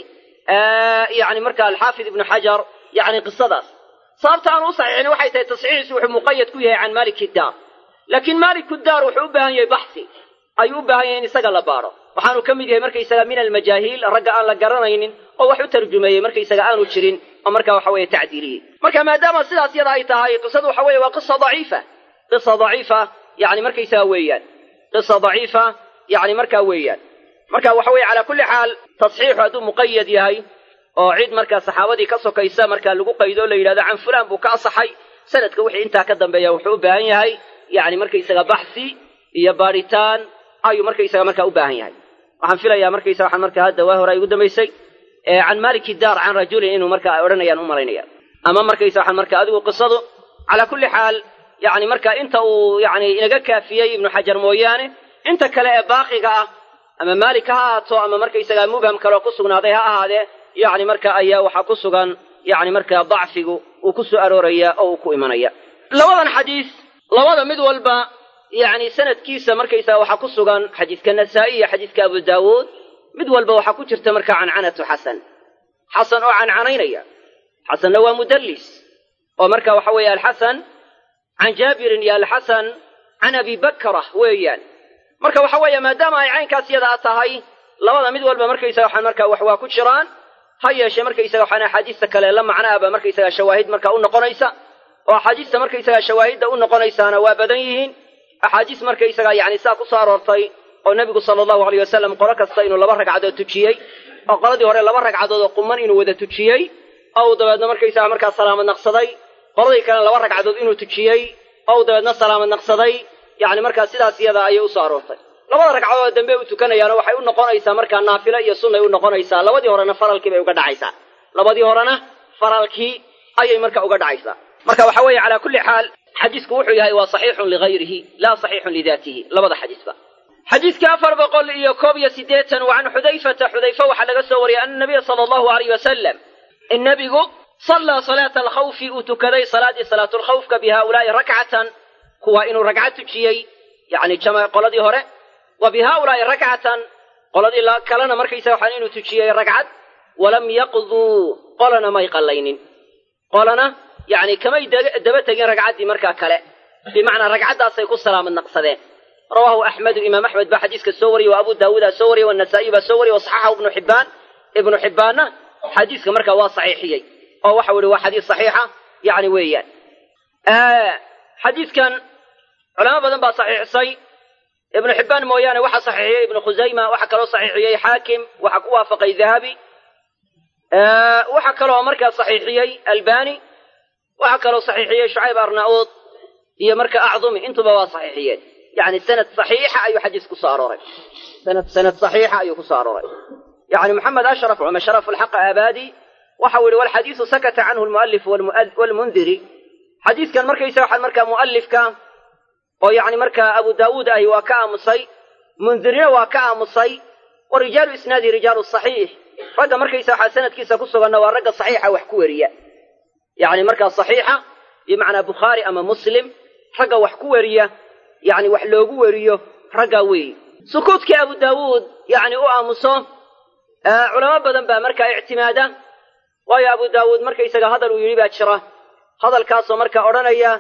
yani marka alxaafid ibnu xajar yani qisadaas sababta aan u saxiixin waxay tahay tasxiixiisu wuxuu muqayad ku yahay can maliki daar laakiin maliku daar wuxuu u baahan yahay baxsi ayuu u baahan yahay in isaga la baadho waxaanu ka mid yahay markaysaga min almajaahiil ragga aan la garanaynin oo wax u tarjumeeyey markaysaga aanu jirin oo marka waxa weeye tacdiiliyey marka maadaama sidaas yada ay tahay qisadu waxa weeye waa qisa daciifa qisa daciifa yani markaysaga weeyaan qisa daciifa yani markaa weeyaan marka waxa weeye calaa kulli xaal tasxiixu hadduu muqayad yahay oo cid markaa saxaabadii ka sokaysa markaa lagu qaydo o la yidhahdo can fulaan buu ka asaxay sanadka wixii intaa ka dambeeya wuxuu u baahan yahay yani markaysaga baxsi iyo baadhitaan ayuu markaysaga markaa u baahan yahay waxaan filayaa markaysa waxaan markaa hadda waa hore ay ugu dambaysay can maliki daar can rajulin inuu marka ay odhanayaan u malaynaya ama markaysa waxaan marka adigu qisadu calaa kulli xaal yani marka inta uu yani inaga kaafiyey ibnu xajar mooyaane inta kale ee baaqiga ah ama maalik ha ahaato ama markaysaga mubham kaleo ku sugnaaday ha ahaadee yani marka ayaa waxaa ku sugan yani markaa dacfigu uu ku soo arooraya oo uu ku imanaya labadan xadiis labada mid walba yani sanadkiisa markaysaga waxaa ku sugan xadiiska nasaa-i iyo xadiiska abu daawuud mid walba waxaa ku jirta marka cancanatu xasan xasan oo cancanaynaya xasanna waa mudallis oo marka waxa weeye alxasan can jaabirin iyo alxasan can abi bakrah weeyaan marka waxa weeye maadaama ay caynkaas yadaa tahay labada mid walba markaysaga waxaan markaa wax waa ku jiraan ha yeeshee markaysaga waxaan axaadiista kale la macnaaba markaysaga shawaahid markaa u noqonaysa oo axaadiista markaysaga shawaahidda u noqonaysaana waa badan yihiin axaadiis markaysaga yani saa ku soo aroortay oo nebigu sala allahu aleyh wasalam qolo kasta inuu laba ragcadood tujiyey oo qoladii hore laba ragcadood oo quman inuu wada tujiyey oo uu dabeedna markaysaga markaa salaamad naqsaday qoladii kalena laba ragcadood inuu tujiyey oo uu dabeedna salaamad naqsaday yani markaa sidaas iyada ayay usoo aroortay labada ragcadood dambe u tukanayaano waxay u noqonaysaa markaa naafilo iyo sunnay u noqonaysaa labadii horena faralkii bay uga dhacaysaa labadii horena faralkii ayay marka uga dhacaysaa marka waxa weeye calaa kulli xaal xadiisku wuxuu yahay waa saxiixun ligayrihi laa saxiixun lidaatihi labada xadiisba xadiiska afar boqol iyo koob iyo siddeetan wa can xudayfata xudayfa waxaa laga soo wariyay ana nabiya sala allahu alayh wasalam in nebigu sallaa salaata alkhawfi uu tukaday salaadii salaatulkhawfka bi haaulaa'i rakcatan kuwa inuu ragcad tujiyey yani jama qoladii hore wa bi haaulaa'i rakcatan qoladii kalena markaysa waxaan inuu tujiyey ragcad walam yaqduu qolana may qallaynin qolana yani kamay daba tegin ragcaddii markaa kale bimacnaa ragcaddaasay ku salaamad naqsadeen rawaahu axmedu imaam axmed baa xadiiska soo wariyey wa abu daawuudaa soo wariyey wanasaa'iy baa soo wariyey wasaxaxahu ibnu xibbaan ibnu xibbaanna xadiiska markaa waa saxiixiyey oo waxau yihi waa xadiis saxiixa yani weeyaan xadiiskan culamo badan baa saxiixisay ibnu xibbaan mooyaane waxaa saxiixiyey ibnu khusayma waxaa kaloo saxiixiyey xaakim waxaa ku waafaqay dahabi waxaa kaloo markaa saxiixiyey albani waxaa kaloo saxiixiyey shucayb arnauud iyo marka acdumi intuba waa saxiixiyeen yani sanad saxiixa ayuu xadiis ku soo arooray sanad sanad saxiixa ayuu ku soo arooray yani maxamed ashraf cumar sharaf alxaq aabadi waxau yihi walxadiisu sakata canhu lmualif walmundiri xadiiskan markaysa waxaan markaa mualifka oo yacni markaa abu daawuud ahi waa ka aamusay mundirina waa ka aamusay wa rijaalu isnaadi rijaalu saxiix ragga markaysa waxaa sanadkiisa ku suganna waa ragga saxiixa wax ku weriya yacni markaa saxiixa bimacnaa bukhaari ama muslim ragga wax ku weriya yacni wax loogu weriyo raggaa weeyi sukuudkii abu daawuud yacni u aamuso culamo badan baa markaa ictimaada waayo abu daawuud markaysaga hadal uu yidhi baa jira hadalkaasoo markaa odhanaya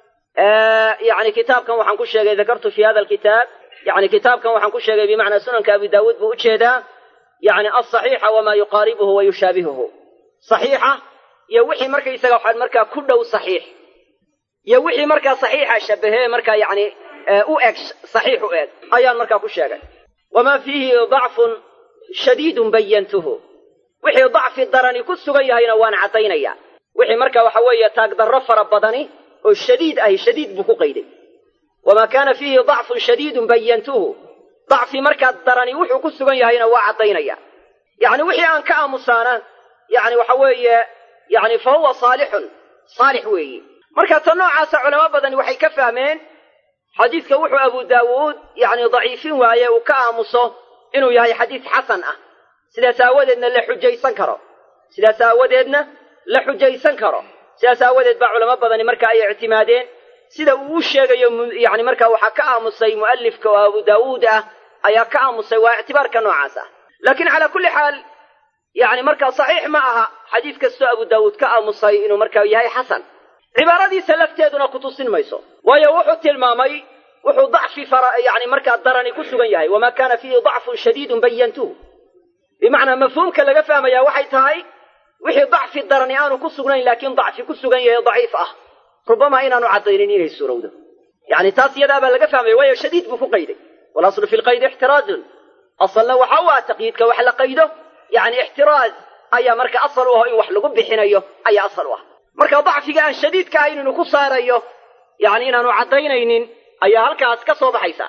yani kitaabkan waxaan ku sheegay dakartu fi hada alkitaab yani kitaabkan waxaan ku sheegay bimacnaa sunanka abi daawuud buu ujeedaa yani alصaxiixa wamaa yuqaaribuhu wa yushaabihuhu صaxiixa iyo wixii markaysaga waxaan markaa ku dhow صaxiix iyo wixii markaa صaxiixa shabahe markaa yani u eg صaxiix u eg ayaan markaa ku sheegay wamaa fiihi dacfun shadiidun bayantuhu wixii dacfi darani ku sugan yahayna waan caddaynaya wixii marka waxa weeye taagdarro fara badani oo shadiid ahi shadiid buu ku qayday wamaa kaana fiihi dacfun shadiidun bayantuhu dacfi markaa darani wuxuu ku sugan yahayna waa caddaynaya yacni wixii aan ka aamusaana yani waxa weeye yani fa huwa saalixun saalix weeyi marka ta noocaasa culamo badani waxay ka fahmeen xadiidka wuxuu abu daawuud yani daciifin waaye uu ka aamuso inuu yahay xadiis xasan ah sidaas aawadeedna la xujaysan karo sidaas aawadeedna la xujaysan karo sidaas aawadeed baa culamo badani marka ay ictimaadeen sida uu u sheegayo yani marka waxaa ka aamusay mu'alifka oo abu daawuud ah ayaa ka aamusay waa ictibaarka noocaas ah laakiin calaa kulli xaal yani markaa saxiix ma aha xadiis kastoo abu daawuud ka aamusay inuu markaa yahay xasan cibaaradiisa lafteeduna kutusin mayso waayo wuxuu tilmaamay wuxuu dacfi fara yani markaa darani ku sugan yahay wamaa kaana fiihi dacfun shadiidun bayantuhu bimacnaa mafhuumka laga fahmayaa waxay tahay wixii dacfi darani aanu ku sugnayn laakiin dacfi ku sugan yahay daciif ah rubamaa inaanu caddaynin inay suurowdo yani taas iyadaabaa laga fahmaya waayo shadiid buu ku qayday walaslu fi lqaydi ixtiraazun asalna waxa u ah taqyiidka wax la qaydo yani ixtiraaz ayaa marka asal u aho in wax lagu bixinayo ayaa asal u ah marka dacfiga aan shadiidka ahayn inuu ku saarayo yani inaanu caddaynaynin ayaa halkaas ka soo baxaysa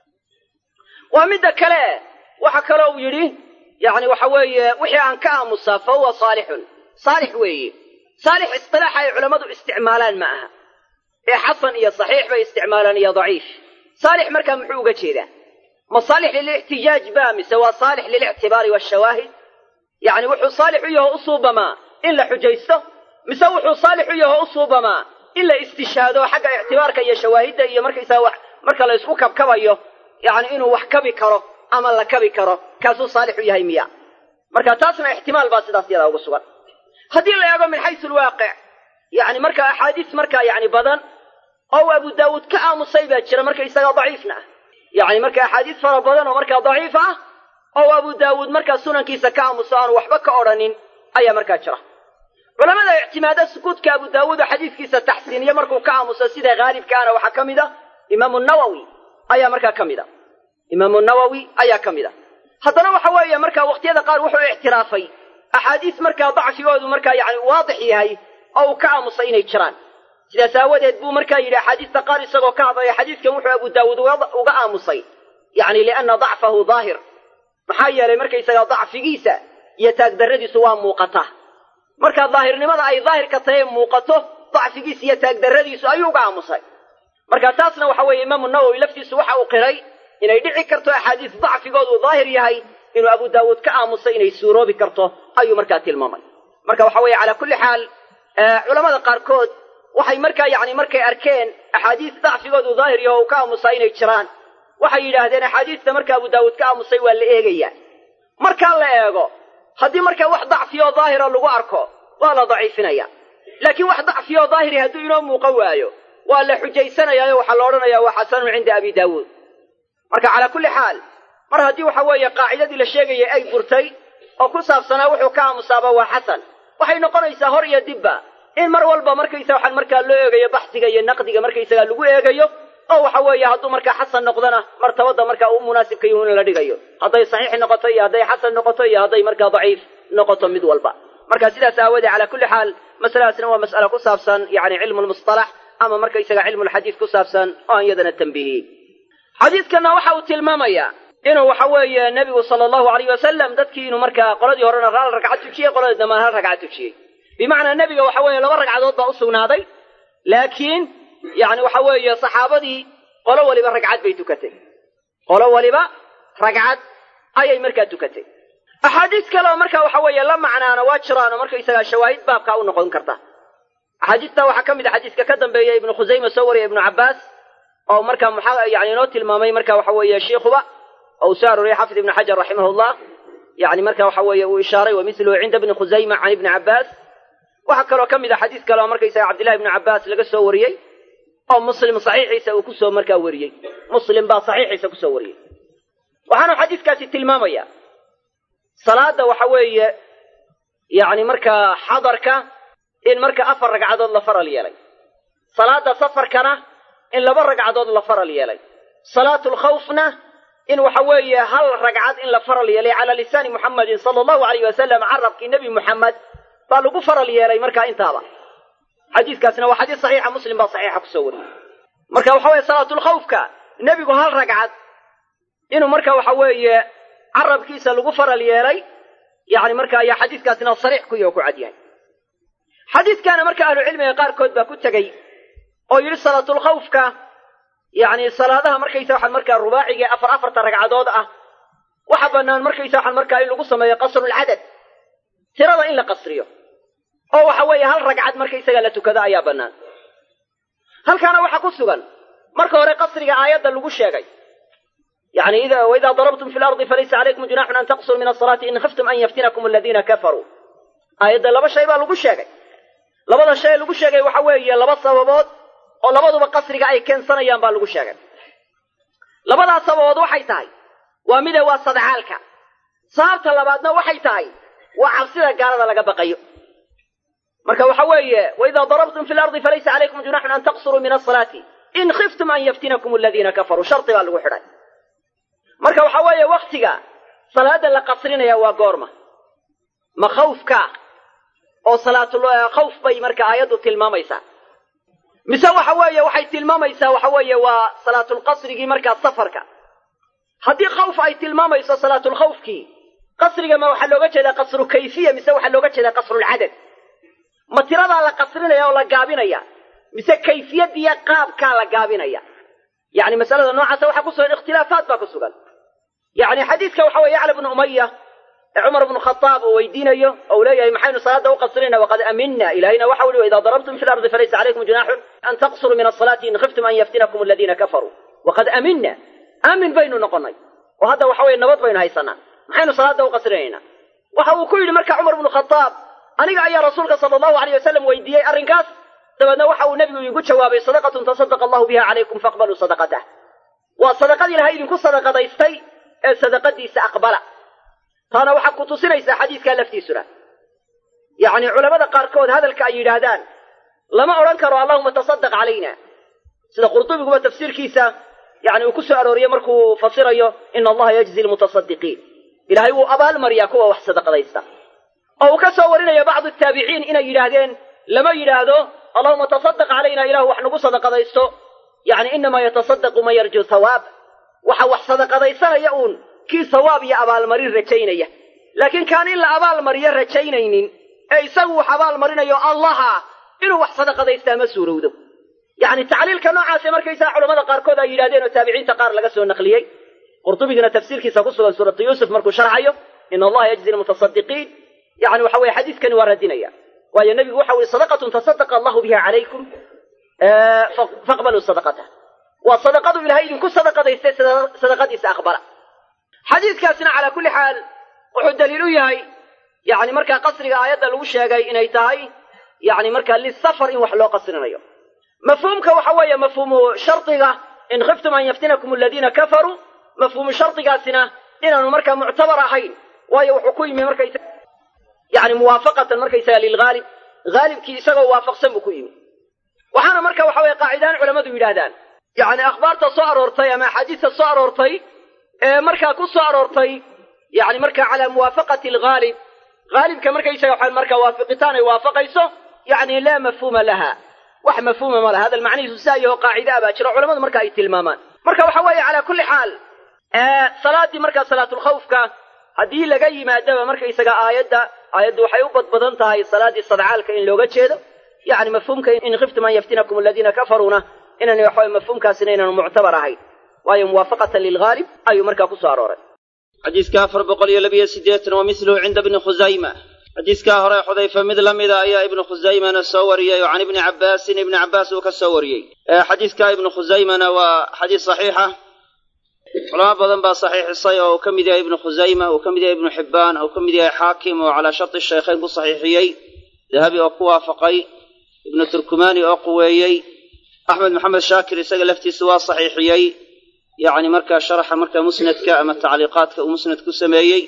waa midda kale waxa kaloo uu yidhi yani waxa weeye wixii aan ka aamusaa fa huwa saalixun saalix weeye saalix istilaaxa ay culammadu isticmaalaan ma aha ee xasan iyo saxiix bay isticmaalaan iyo daciif saalix markaa muxuu uga jeedaa ma saalix lilixtijaaj ba mise waa saalix lilictibaari waashawaahid yani wuxuu saalix u yaho u suubamaa in la xujaysto mise wuxuu saalix u yaho u suubamaa in la istishaado xagga ictibaarka iyo shawaahidda iyo markaysaa wax marka la isku kabkabayo yani inuu wax kabi karo ama la kabi karo kaasuu saalix u yahay miya marka taasna ixtimaal baa sidaas yadaa uga sugan haddii la eego min xaysu lwaaqic yani marka axaadiis markaa yani badan oo abu daawuud ka aamusay baa jira marka isagaa daciifna ah yani marka axaadiis fara badan oo markaa daciif ah oo abu daawuud markaa sunankiisa ka aamuso aanu waxba ka odhanin ayaa markaa jira culamada ictimaada sukuudka abu daawuud oo xadiiskiisa taxsiiniye markuu ka aamuso sida haalibkaana waxaa ka mid a imaamu nawowi ayaa markaa ka mid a imaamu nawowi ayaa ka mid a haddana waxa weeye markaa waqtiyada qaar wuxuu ictiraafay axaadiis markaa dacfigoodu markaa yani waadix yahay oo uu ka aamusay inay jiraan sidaas aawadeed buu markaa yidhi axaadiista qaar isagoo ka hadlaya xadiiskan wuxuu abu daawuud uga aamusay yani lianna dacfahu daahir maxaa yeelay markaysaga dacfigiisa iyo taagdarradiisu waa muuqata markaa daahirnimada ay daahirka tahay muuqato dacfigiisa iyo taagdarradiisu ayuu uga aamusay marka taasna waxa weeye imaamu nawowi laftiisu waxa uu qiray inay dhici karto axaadiis dacfigoodu daahir yahay inuu abu daawuud ka aamusay inay suuroobi karto ayuu markaa tilmaamay marka waxa weeye calaa kulli xaal culamada qaarkood waxay markaa yani markay arkeen axaadiis dacfigoodu daahir yaho uu ka aamusaa inay jiraan waxay yidhaahdeen axaadiista marka abu daawuud ka aamusay waa la eegayaa markaa la eego haddii markaa wax dacfiyoo daahira lagu arko waa la daciifinaya laakiin wax dacfiyoo daahiri hadduu inoo muuqan waayo waa la xujaysanayaayo waxaa la odhanayaa waa xasanun cinda abi daawuud marka calaa kulli xaal mar haddii waxa weeye qaacidadii la sheegayay ay burtay oo ku saabsanaa wuxuu ka aamusaaba waa xasan waxay noqonaysaa hor iyo dibba in mar walba markaysa waxaan markaa loo eegayo baxsiga iyo naqdiga markaysagaa lagu eegayo oo waxa weeye hadduu markaa xasan noqdona martabada markaa u munaasibka yihu in la dhigayo hadday saxiix noqoto iyo hadday xasan noqoto iyo hadday markaa daciif noqoto mid walba marka sidaas aawoodee calaa kulli xaal masaladaasna waa mas'ala ku saabsan yani cilmu lmustalax ama markaysaga cilmu lxadiis ku saabsan oo aan iyadana tambihiyey xadiidkana waxa uu tilmaamayaa inuu waxa weeye nebigu sala allahu alayh wasalam dadkii inuu markaa qoladii horena hal ragcad tujiyey qoladii dambana hal ragcad tujiyey bimacnaa nebiga waxa weeye laba ragcadood baa u sugnaaday laakiin yani waxa weeye saxaabadii qolo waliba ragcad bay tukatay qolo waliba ragcad ayay markaa tukatay axaadiis kale oo marka waxa weeye la macnaana waa jiraan oo markaysagaa shawaahid baabkaa u noqon karta axaadiistaa waxaa ka mid a xadiiska ka dambeeya ibnu khusayma soo wariya ibnu cabbaas oo markaa muxa yani inoo tilmaamay marka waxa weeye shiikuba oo uu soo arooriyey xafid ibnu xajar raximahullah yani marka waxa weeye uu ishaaray wa miluhu cinda ibni khusayma can ibni cabbaas waxaa kaloo ka mid a xadiis kale oo markaysaga cabdillahi ibnu cabbaas laga soo wariyey oo muslim saxiixiisa uu kusoo markaa wariyey muslim baa saxiixiisa kusoo wariyey waxaanu xadiiskaasi tilmaamaya salaada waxa weeye yani markaa xadarka in marka afar ragcadood la faral yeelay salaada safarkana in laba ragcadood la faral yeelay salaatulkhawfna in waxa weeye hal ragcad in la faral yeelay calaa lisaani muxammadin sala allahu alayh wasalam carabkii nebi muxamed baa lagu faral yeelay markaa intaaba xadiiskaasina waa xadiis saxiixa muslim baa saxiixa kusoo wariyey marka waxa weeye salaatulkhawfka nebigu hal ragcad inuu marka waxa weeye carabkiisa lagu faral yeelay yani marka ayaa xadiiskaasina sariix ku yaho ku cad yahay xadiiskaana marka ahlucilmiga qaarkood baa ku tegey oo yidhi salaatulkhawfka yani salaadaha markaysa waxaan markaa rubaaciga ee afar afarta ragcadood ah waxa bannaan markaysa waxaan markaa in lagu sameeyo qasrulcadad tirada in la qasriyo oo waxa weeye hal ragcad markaysaga la tukado ayaa bannaan halkaana waxaa ku sugan marka hore qasriga aayadda lagu sheegay yani waidaa darabtum fi lardi falaysa calaykum junaxun an taqsuruu min asalaati in khiftum an yaftinakum aladiina kafaruu aayadda laba shay baa lagu sheegay labada shay lagu sheegay waxa weeye laba sababood oo labaduba qasriga ay keensanayaan baa lagu sheegay labadaas sababood waxay tahay waa mide waa sadcaalka sababta labaadna waxay tahay waa cabsida gaalada laga baqayo marka waxa weeye waidaa darabtum fi lardi falaysa calaykum junaxun an taqsuruu min asalaati in khiftum an yaftinakum aladiina kafaruu shardi baa lagu xidhay marka waxa weeye waktiga salaada la qasrinaya waa goorma ma khawfka oo salaatul khawf bay marka aayaddu tilmaamaysaa mise waxa weeye waxay tilmaamaysaa waxa weeye waa salaatulqasrigii markaa safarka haddii khawf ay tilmaamayso salaatulkhawfkii qasriga ma waxaa looga jeedaa qasru kayfiya mise waxaa looga jeedaa qasrulcadad ma tiradaa la qasrinaya oo la gaabinaya mise kayfiyadiiyo qaabkaa la gaabinaya yani masalada noocaasa waxaa ku sugan ikhtilaafaat baa ku sugan yani xadiiska waxa weye yacla bnu umaya ee cumar bnu khadaab uu weydiinayo ou leeyahay maxaynu salaada u qasrinayna waqad aminna ilahayna waxa uli waidaa darabtum fi lardi falaysa calaykum junaaxun an taqsuruu min asalaati in khiftum an yaftinakum aladiina kafaruu waqad aminna aamin baynu noqonay oo hadda waxa weye nabad baynu haysanaa maxaynu salaada u qasrinaynaa waxa uu ku yidhi marka cumar bnu khadaab aniga ayaa rasuulka sala allahu aleyh wasalam weydiiyey arrinkaas dabeedna waxa uu nebigu idinku jawaabay sadaqatun tasadaqa allahu biha calaykum faaqbaluu sadaqatah waa sadaqad ilahay idinku sadaqadaystay ee sadaqadiisa aqbala taana waxaa ku tusinaysaa xadiiskaa laftiisuna yacni culamada qaarkood hadalka ay yidhaahdaan lama odhan karo allahuma tasadaq calayna sida qurdubiguba tafsiirkiisa yani uu ku soo arooriyey markuu fasirayo ina allaha yajzi lmutasadiqiin ilahay wuu abaalmariyaa kuwa wax sadaqadaysta oo uu ka soo warinayo bacdu taabiciin inay yidhaahdeen lama yidhaahdo allahuma tasadaq calayna ilahu wax nagu sadaqadaysto yani inamaa yatasadaqu man yarju hawaab waxa wax sadaqadaysanaya uun kii sawaab iyo abaalmarin rajaynaya laakiin kaan in la abaalmariyo rajaynaynin ee isagu wax abaalmarinayo allaha inuu wax sadaqadaystaa ma suurowdo yacni tacliilka noocaase markaysaa culamada qaarkood ay yidhahdeen oo taabiciinta qaar laga soo naqliyey qurtubigina tafsiirkiisa ku sugan suuratu yuusuf markuu sharxayo ina allaha yajzi lmutasadiqiin yani waxa weye xadiiskani waa radinaya waayo nebigu waxa weye sadaqatun tasadaqa allahu biha calaykum faqbaluu sadaqatah waa sadaqadu ilahay idinku sadaqadaystay sadaqadiisa aqbala xadiiskaasina calaa kulli xaal wuxuu daliil u yahay yani markaa qasriga aayadda lagu sheegay inay tahay yani markaa lisafar in wax loo qasrinayo mafhuumka waxa weeye mafhuumu shardiga in khiftum an yaftinakum aladiina kafaruu mafhuumu shardigaasina inaanu markaa muctabar ahayn waayo wuxuu ku yimi markaysa yani muwaafaqatan markaysaga lilghaalib haalibkii isagoo waafaqsan buu ku yimi waxaana marka waxa weye qaacidaan culammadu yidhaahdaan yani akhbaarta soo aroortay ama axaadiista soo aroortay ee markaa ku soo aroortay yani markaa calaa muwaafaqati alghaalib haalibka markaysaga waxa markaa waafiqitaan ay waafaqayso yani laa mafhuuma laha wax mafhuuma ma laha hadal macnihiisu saa yaho qaacida a baa jiro culamadu marka ay tilmaamaan marka waxa weeye calaa kulli xaal salaadii markaa salaatulkhawfka haddii laga yimaadaba markaysaga aayadda aayaddu waxay u badbadan tahay salaaddii sadcaalka in looga jeedo yani mafhuumka in khiftum an yaftinakum aladiina kafaruuna inaan waxaway mafhuumkaasina inaanu muctabar ahayn waayo muwaafaqatan lilghaalib ayuu markaa ku soo arooray xadiiska afar boqol iyo labiyo siddeetan wa miluhu cinda bni khusayma xadiiskaa hore xudayfa mid la mida ayaa ibnu khusaymana soo wariyey oo can ibni cabbaasin ibni cabbaas uu ka soo wariyey xadiiska ibnu khusaymana waa xadiis saxiixa culamo badan baa saxiixisay oo uu ka mid yahay ibnu khusayma uu ka mid yahay ibnu xibbaan uu ka mid yahay xaakim oo calaa sharti shaykhayn ku saxiixiyey dahabi oo ku waafaqay ibnu turkumani oo quweeyey axmed maxamed shaakir isaga laftiisa waa saxiixiyey yacni markaa sharaxa markaa musnadka ama tacliiqaadka uu musnad ku sameeyey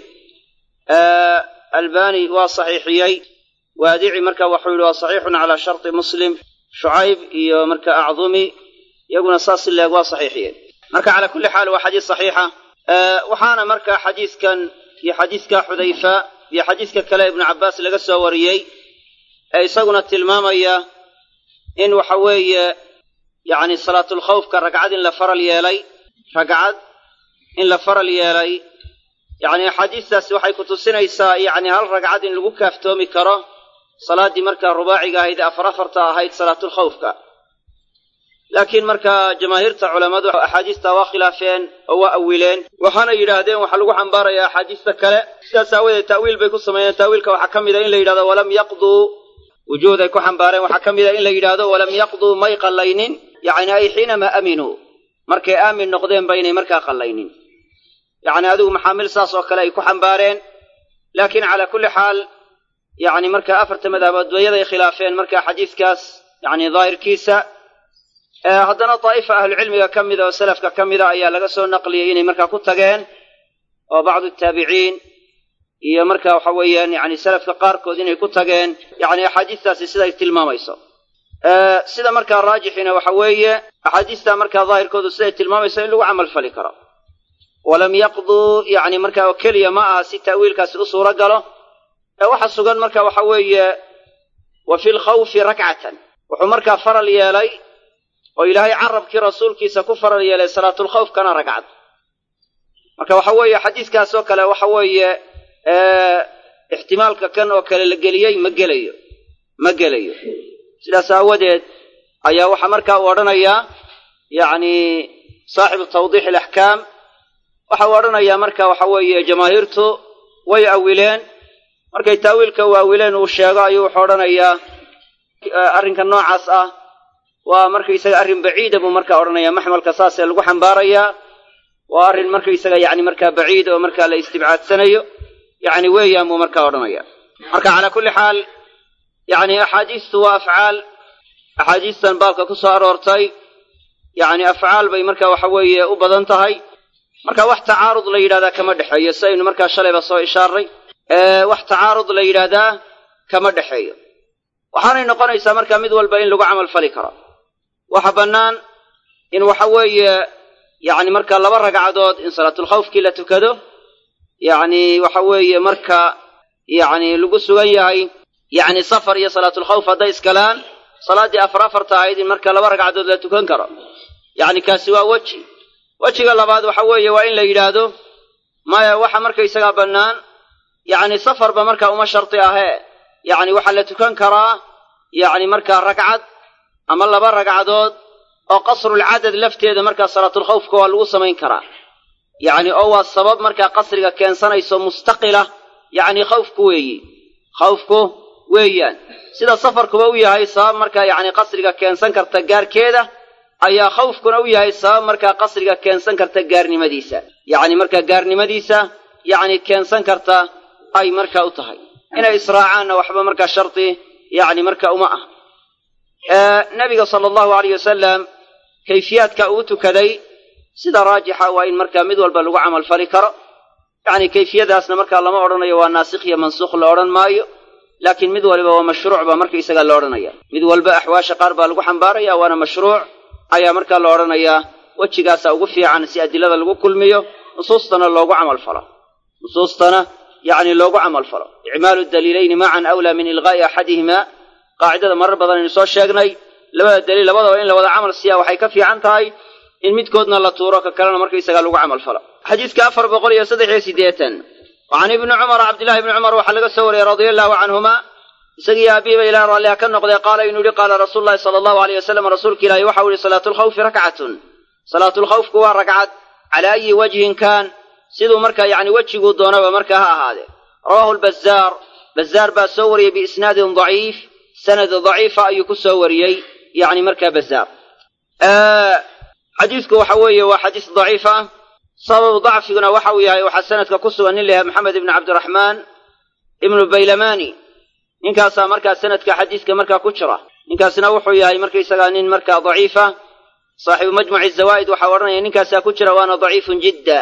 albani waa saxiixiyey waadici marka waxuu yihi waa saxiixun calaa sharti muslim shucayb iyo marka acdumi iyaguna saas ileeg waa saxiixiyeen marka calaa kulli xaal waa xadiis saxiixa waxaana marka xadiiskan iyo xadiiska xudayfa iyo xadiiska kale ibnu cabbaas laga soo wariyey ee isaguna tilmaamaya in waxa weeye yacni salaatulkhawfka ragcad in la faral yeelay ragcad in la faral yeelay yacni axaadiistaasi waxay ku tusinaysaa yacni hal ragcad in lagu kaaftoomi karo salaaddii markaa rubaaciga ahayd ee afar afarta ahayd salaatulkhawfka laakiin markaa jamaahiirta culammadu axaadiistaa waa khilaafeen oo waa awileen waxaana yidhaahdeen waxaa lagu xambaarayaa axaadiista kale sidaas aawadeed ta'wiil bay ku sameeyeen ta'wiilka waxaa ka mid a in la yidhahdo walam yaqduu wujuud ay ku xambaareen waxaa ka mid a in la yidhaahdo walam yaqduu may qallaynin yacni ay xiinamaa aaminuu markay aamin noqdeen ba inay markaa qallaynin yacni adigu maxaamil saas oo kale ay ku xambaareen laakiin calaa kulli xaal yacni marka afarta madhabood bayaday khilaafeen marka xadiiskaas yacni daahirkiisa haddana daa'ifa ahlucilmiga ka mida oo salafka ka mida ayaa laga soo naqliyey inay markaa ku tageen oo bacdu taabiciin iyo marka waxa weeyaan yani salafka qaarkood inay ku tageen yacni axaadiistaasi siday tilmaamayso sida markaa raajixina waxa weeye axaadiistaa markaa daahirkoodu siday tilmaamayso in lagu camal fali karo walam yaqduu yacni markaa oo keliya ma aha si ta'wiilkaasi u suuro galo ee waxa sugan marka waxa weeye wa fi lkhawfi rakcatan wuxuu markaa faral yeelay oo ilaahay carabkii rasuulkiisa ku faral yeelay salaatulkhawfkana ragcad marka waxa weeye xadiiskaas oo kale waxa weeye ixtimaalka kan oo kale la geliyey ma gelayo ma gelayo sidaas aawadeed ayaa waxaa markaa uu odhanayaa yacni saaxibu tawdiix alaxkaam waxa uu odhanayaa marka waxa weeye jamaahiirtu way awileen markay taawiilka u awileen uu sheego ayuu wuxuu odhanayaa arrinka noocaas ah waa markaysaga arrin baciida buu markaa odhanayaa maxmalka saasee lagu xambaarayaa waa arrin markaysaga yacni markaa baciid oo markaa la istibcaadsanayo yacni weeyaan buu markaa odhanaya marka calaa kulli xaal yacni axaadiistu waa afcaal axaadiistan baabka ku soo aroortay yacni afcaal bay marka waxa weeye u badan tahay marka wax tacaarud la yidhahdaa kama dhexeeyo si aynu markaa shalayba soo ishaaray wax tacaarud la yidhaahdaa kama dhexeeyo waxaanay noqonaysaa marka mid walba in lagu camal fali karo waxa bannaan in waxa weeye yacni marka laba ragcadood in salaatulkhawfkii la tukado yacni waxa weeye marka yacni lagu sugan yahay yacni safar iyo salaatulkhawf hadday iskalaan salaaddii afar afarta ahayd in marka laba ragcadood la tukan karo yacni kaasi waa weji wejiga labaad waxa weeye waa in la yidhaahdo maya waxa markaysagaa bannaan yacni safarba markaa uma sharti ahee yacni waxaa la tukan karaa yacni markaa ragcad ama laba ragcadood oo qasrulcadad lafteeda markaa salaatulkhawfka waa lagu samayn karaa yacni oo waa sabab markaa qasriga keensanayso mustaqila yacni khawfku weeyi khawfku weeyaan sida safarkuba u yahay sabab markaa yacni qasriga keensan karta gaarkeeda ayaa khawfkuna u yahay sabab markaa qasriga keensan karta gaarnimadiisa yacni markaa gaarnimadiisa yacni keensan karta ay markaa u tahay inay israacaanna waxba markaa shardi yacni marka uma ah nabiga sala allahu alayh wasalam kayfiyaadka uu tukaday sida raajixa waa in markaa mid walba lagu camal fali karo yacni kayfiyadaasna markaa lama odhanayo waa naasikh iyo mansukh la odhan maayo laakiin mid waliba waa mashruuc baa markaysaga la odhanaya mid walba axwaasha qaar baa lagu xambaaraya waana mashruuc ayaa markaa la odhanayaa wejigaasa ugu fiican si adilada lagu kulmiyo nusuustana loogu camal falo nusuustana yacni loogu camal falo icmaalu daliilayni macan awlaa min ilqaa'i axadihima qaacidada marar badan aynu soo sheegnay labada daliil labadaba in la wada camal siiyaa waxay ka fiican tahay in midkoodna la tuuro ka kalena markaysaga lagu camal falo xadiiska afar boqol iyo saddex iyo siddeetan wacan ibni cumar cabdillahi ibni cumar waxaa laga soo wariyey radia allahu canhuma isagii aabihiiba ilaah raalliha ka noqdee qaala inuu yihi qaala rasuulu llahi sala allahu aleyh wasalam rasuulka ilaahi waxau yihi salaatulkhawfi rakcatun salaatulkhawfku waa ragcad calaa ayi wajhin kaan siduu markaa yacni wejiguu doonaba markaa ha ahaadee rawaahu lbazaar bazaar baa soo wariyey biisnaadin daciif sanad daciifa ayuu ku soo wariyey yacni markaa bazaar xadiidku waxa weeye waa xadiis daciif ah sababu dacfiguna waxa uu yahay waxaa sanadka ku sugan nin layahay maxamed ibni cabdiraxmaan ibnu baylamani ninkaasaa markaa sanadka xadiiska markaa ku jira ninkaasna wuxuu yahay markaysagaa nin markaa daciifa saaxibu majmuci zawaa'id waxaa odhanaya ninkaasaa ku jira waana daciifun jidda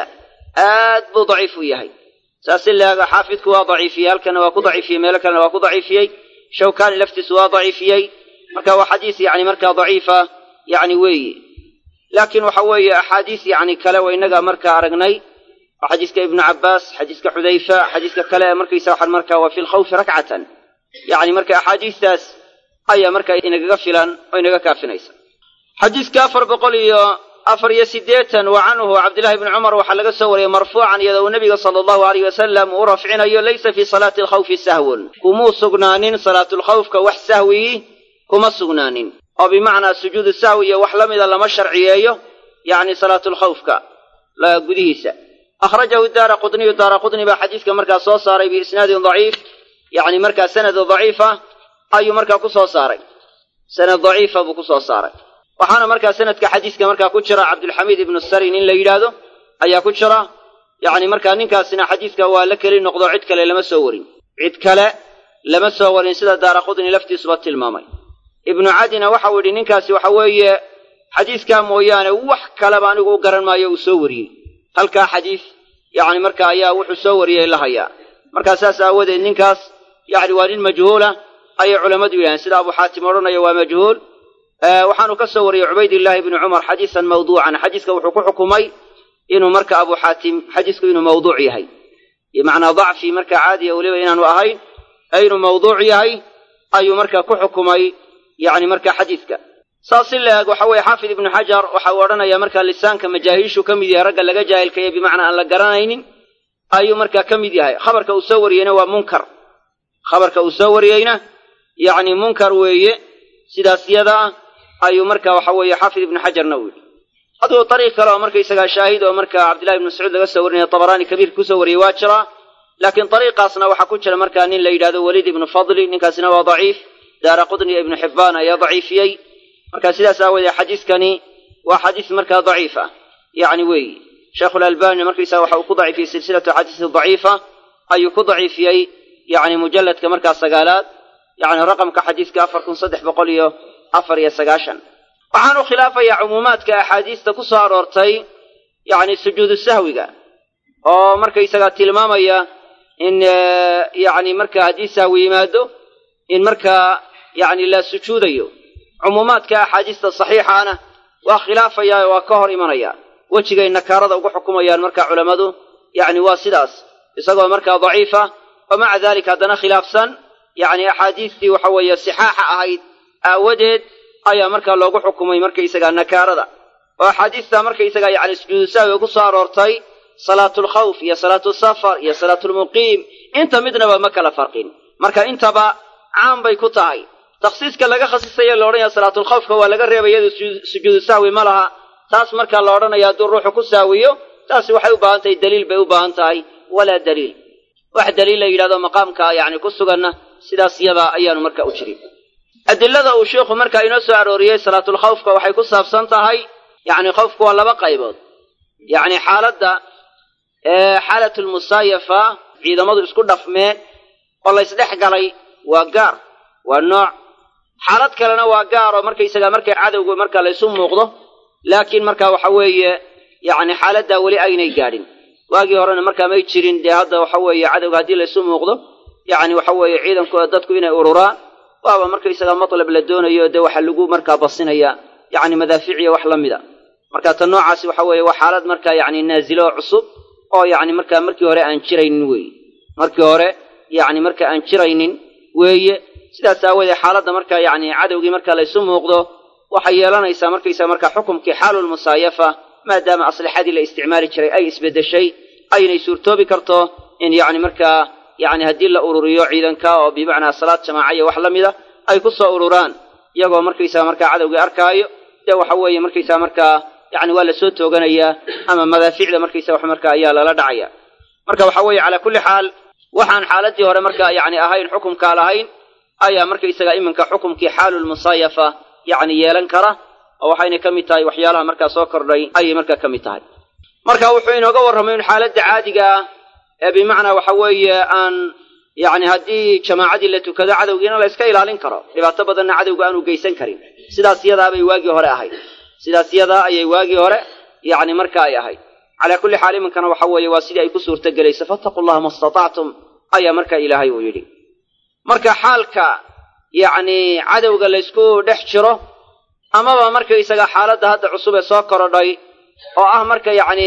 aad buu daciif u yahay saas in laaga xaafidku waa daciifiyey halkana waa ku daciifiyey meelo kalena waa ku daciifiyey shawkani laftiisu waa daciifiyey marka waa xadiis yani markaa daciifa yani weeye laakiin waxa weeye axaadiis yani kale wa innaga markaa aragnay oo xadiiska ibnu cabbaas xadiiska xudayfa xadiiska kale markaysa waxaan markaa waa fi lkhawfi rakcatan yani marka axaadiistaas ayaa markaa inagaga filan oo inaga kaafinaysa xadiiska afar boqol iyo afar iyo siddeetan wa canhu cabdillahi bni cumar waxaa laga soo wariyey marfuucan iyadoo uu nebiga sala allahu aleyh wasalam uu rafcinayo laysa fii salaati alkhawfi sahwun kumuu sugnaanin salaatulkhawfka wax sahwii kuma sugnaanin oo bimacnaa sujuudu sahwi iyo wax la mida lama sharciyeeyo yacni salaatulkhawfka gudihiisa akhrajahu daara qudniyu daara qudni baa xadiiska markaa soo saaray biisnaadin daciif yacni markaa sanad daciifa ayuu markaa ku soo saaray sanad daciifa buu ku soo saaray waxaana markaa sanadka xadiiska markaa ku jira cabdulxamiid ibnu sarin in la yidhaahdo ayaa ku jira yacni markaa ninkaasina xadiiska waa la keli noqdo cid kale lama soo warin cid kale lama soo warin sida daara qudni laftiisuba tilmaamay ibnu cadina waxau yidhi ninkaasi waxa weeye xadiiskaa mooyaane wax kaleba anigu u garan maayo uu soo wariyey halkaa xadiis yacni marka ayaa wuxuu soo wariyey la hayaa markaa saas aawadeed ninkaas yacni waa nin majhuula ayay culammadu yidhahdeen sida abu xaatim odhanaya waa majhuul waxaanu ka soo wariyey cubaydillaahi ibni cumar xadiisan mawduucan xadiiska wuxuu ku xukumay inuu marka abu xaatim xadiisku inuu mawduuc yahay bimacnaa dacfi marka caadiya weliba inaanu ahayn ee inuu mawduuc yahay ayuu marka ku xukumay yacni marka xadiiska saas in la eeg waxa weeye xaafid ibnu xajar waxa uu odhanayaa marka lisaanka majaahiishu ka mid yahay ragga laga jaahilkaye bimacnaa aan la garanaynin ayuu markaa ka mid yahay khabarka uu soo wariyeyna waa munkar khabarka uu soo wariyeyna yacni munkar weeye sidaas yada ah ayuu marka waxa weeye xaafid ibnu xajarna u yidhi aduu ariiq kale oo markaysagaa shaahid oo marka cabdillahi ibnu mascuud laga soo warinaya tabaraani kabiirka kusoo wariyey waa jiraa laakiin ariiqaasna waxaa ku jira markaa nin la yidhahdo waliid ibnu fadli ninkaasina waa daciif daara qudni ibnu xibbaan ayaa daciifiyey marka sidaas aawoodee xadiiskani waa xadiis markaa daciif ah yacni weeyi sheikhulalbani markaysaa waxa uu ku daciifiyey silsilatu axaadiisi daciifa ayuu ku daciifiyey yacni mujalladka markaa sagaalaad yacni raqamka xadiiska afar kun saddex boqol iyo afar iyo sagaashan waxaanu khilaafayaa cumuumaadka axaadiista ku soo aroortay yacni sujuudu sahwiga oo markaysagaa tilmaamaya in yacni marka haddii sahwi yimaado in markaa yacni la sujuudayo cumuumaadka axaadiista saxiixaana waa khilaafayaa waa ka hor imanaya wejigay nakaarada ugu xukumayaan marka culammadu yacni waa sidaas isagoo markaa daciifa oo maca daalika haddana khilaafsan yacni axaadiistii waxa weeye sixaaxa ahayd aawadeed ayaa markaa loogu xukumay markaysagaa nakaarada oo axaadiista markaysagaa yacni sujuudu sahwiga ku soo aroortay salaatulkhawf iyo salaatusafar iyo salaatulmuqiim inta midnaba ma kala farqin marka intaba caan bay ku tahay takhsiiska laga khasisayo la odhanaya salaatulkhawfka waa laga reebay iyadu sujuudu sahwi ma laha taas markaa la odhanaya hadduu ruuxu ku sahwiyo taasi waxay u baahan tahay daliil bay u baahan tahay walaa daliil wax daliil la yidhahdo maqaamka yacni ku suganna sidaas yadaa ayaanu marka u jirin adilada uu sheikhu markaa inoo soo arooriyey salaatulkhawfka waxay ku saabsan tahay yacni khawfku waa laba qaybood yacni xaaladda xaalatulmusaayafa ciidamadu isku dhafmeen oo la ysdhex galay waa gaar waa nooc xaalad kalena waa gaar oo markaysagaa markay cadowgu marka laysu muuqdo laakiin marka waxa weeye yacni xaaladdaa weli aynay gaadhin waagii horena markaa may jirin dee hadda waxa weeye cadowga haddii laysu muuqdo yacni waxa weeye ciidankooda dadku inay ururaan waaba markaysagaa matlab la doonayo dee waxa lagu markaa basinaya yacni madaafiiciya wax la mida marka tan noocaasi waxa weeye waa xaalad markaa yacni naazilo oo cusub oo yacni markaa markii hore aan jiraynin weeye markii hore yacni marka aan jiraynin weeye sidaas aawoodee xaaladda markaa yacni cadowgii marka laysu muuqdo waxay yeelanaysaa markaysaga markaa xukumkii xaalulmusaayafa maadaama aslixadii la isticmaali jiray ay isbeddeshay aynay suurtoobi karto in yacni markaa yacni haddii la ururiyo ciidanka oo bimacnaa salaad jamaaciya wax la mida ay ku soo ururaan iyagoo markaysaga markaa cadowgii arkaayo dee waxa weeye markaysaga markaa yacni waa lasoo tooganayaa ama madaaficda markaysaga wax markaa ayaa lala dhacaya marka waxa weeye calaa kulli xaal waxaan xaaladii hore markaa yacni ahayn xukumkaa lahayn ayaa markaysaga iminka xukumkii xaalulmusaayafa yacni yeelan kara oo waxayna ka mid tahay waxyaalaha markaa soo kordhay ayay markaa ka mid tahay marka wuxuu inooga warramay in xaaladda caadiga ah ee bimacnaa waxa weeye aan yacni haddii jamaacadii la tukado cadowgiina la iska ilaalin karo dhibaato badanna cadowga aanu geysan karin sidaas yadaabay waagii hore ahayd sidaas yadaa ayay waagii hore yacni marka ay ahayd calaa kulli xaal iminkana waxa weeye waa sidii ay ku suurtogelayso fattaqu llaha ma istatactum ayaa marka ilaahay uu yidhi marka xaalka yacni cadowga laysku dhex jiro amaba markaysaga xaaladda hadda cusub ee soo korodhay oo ah marka yacni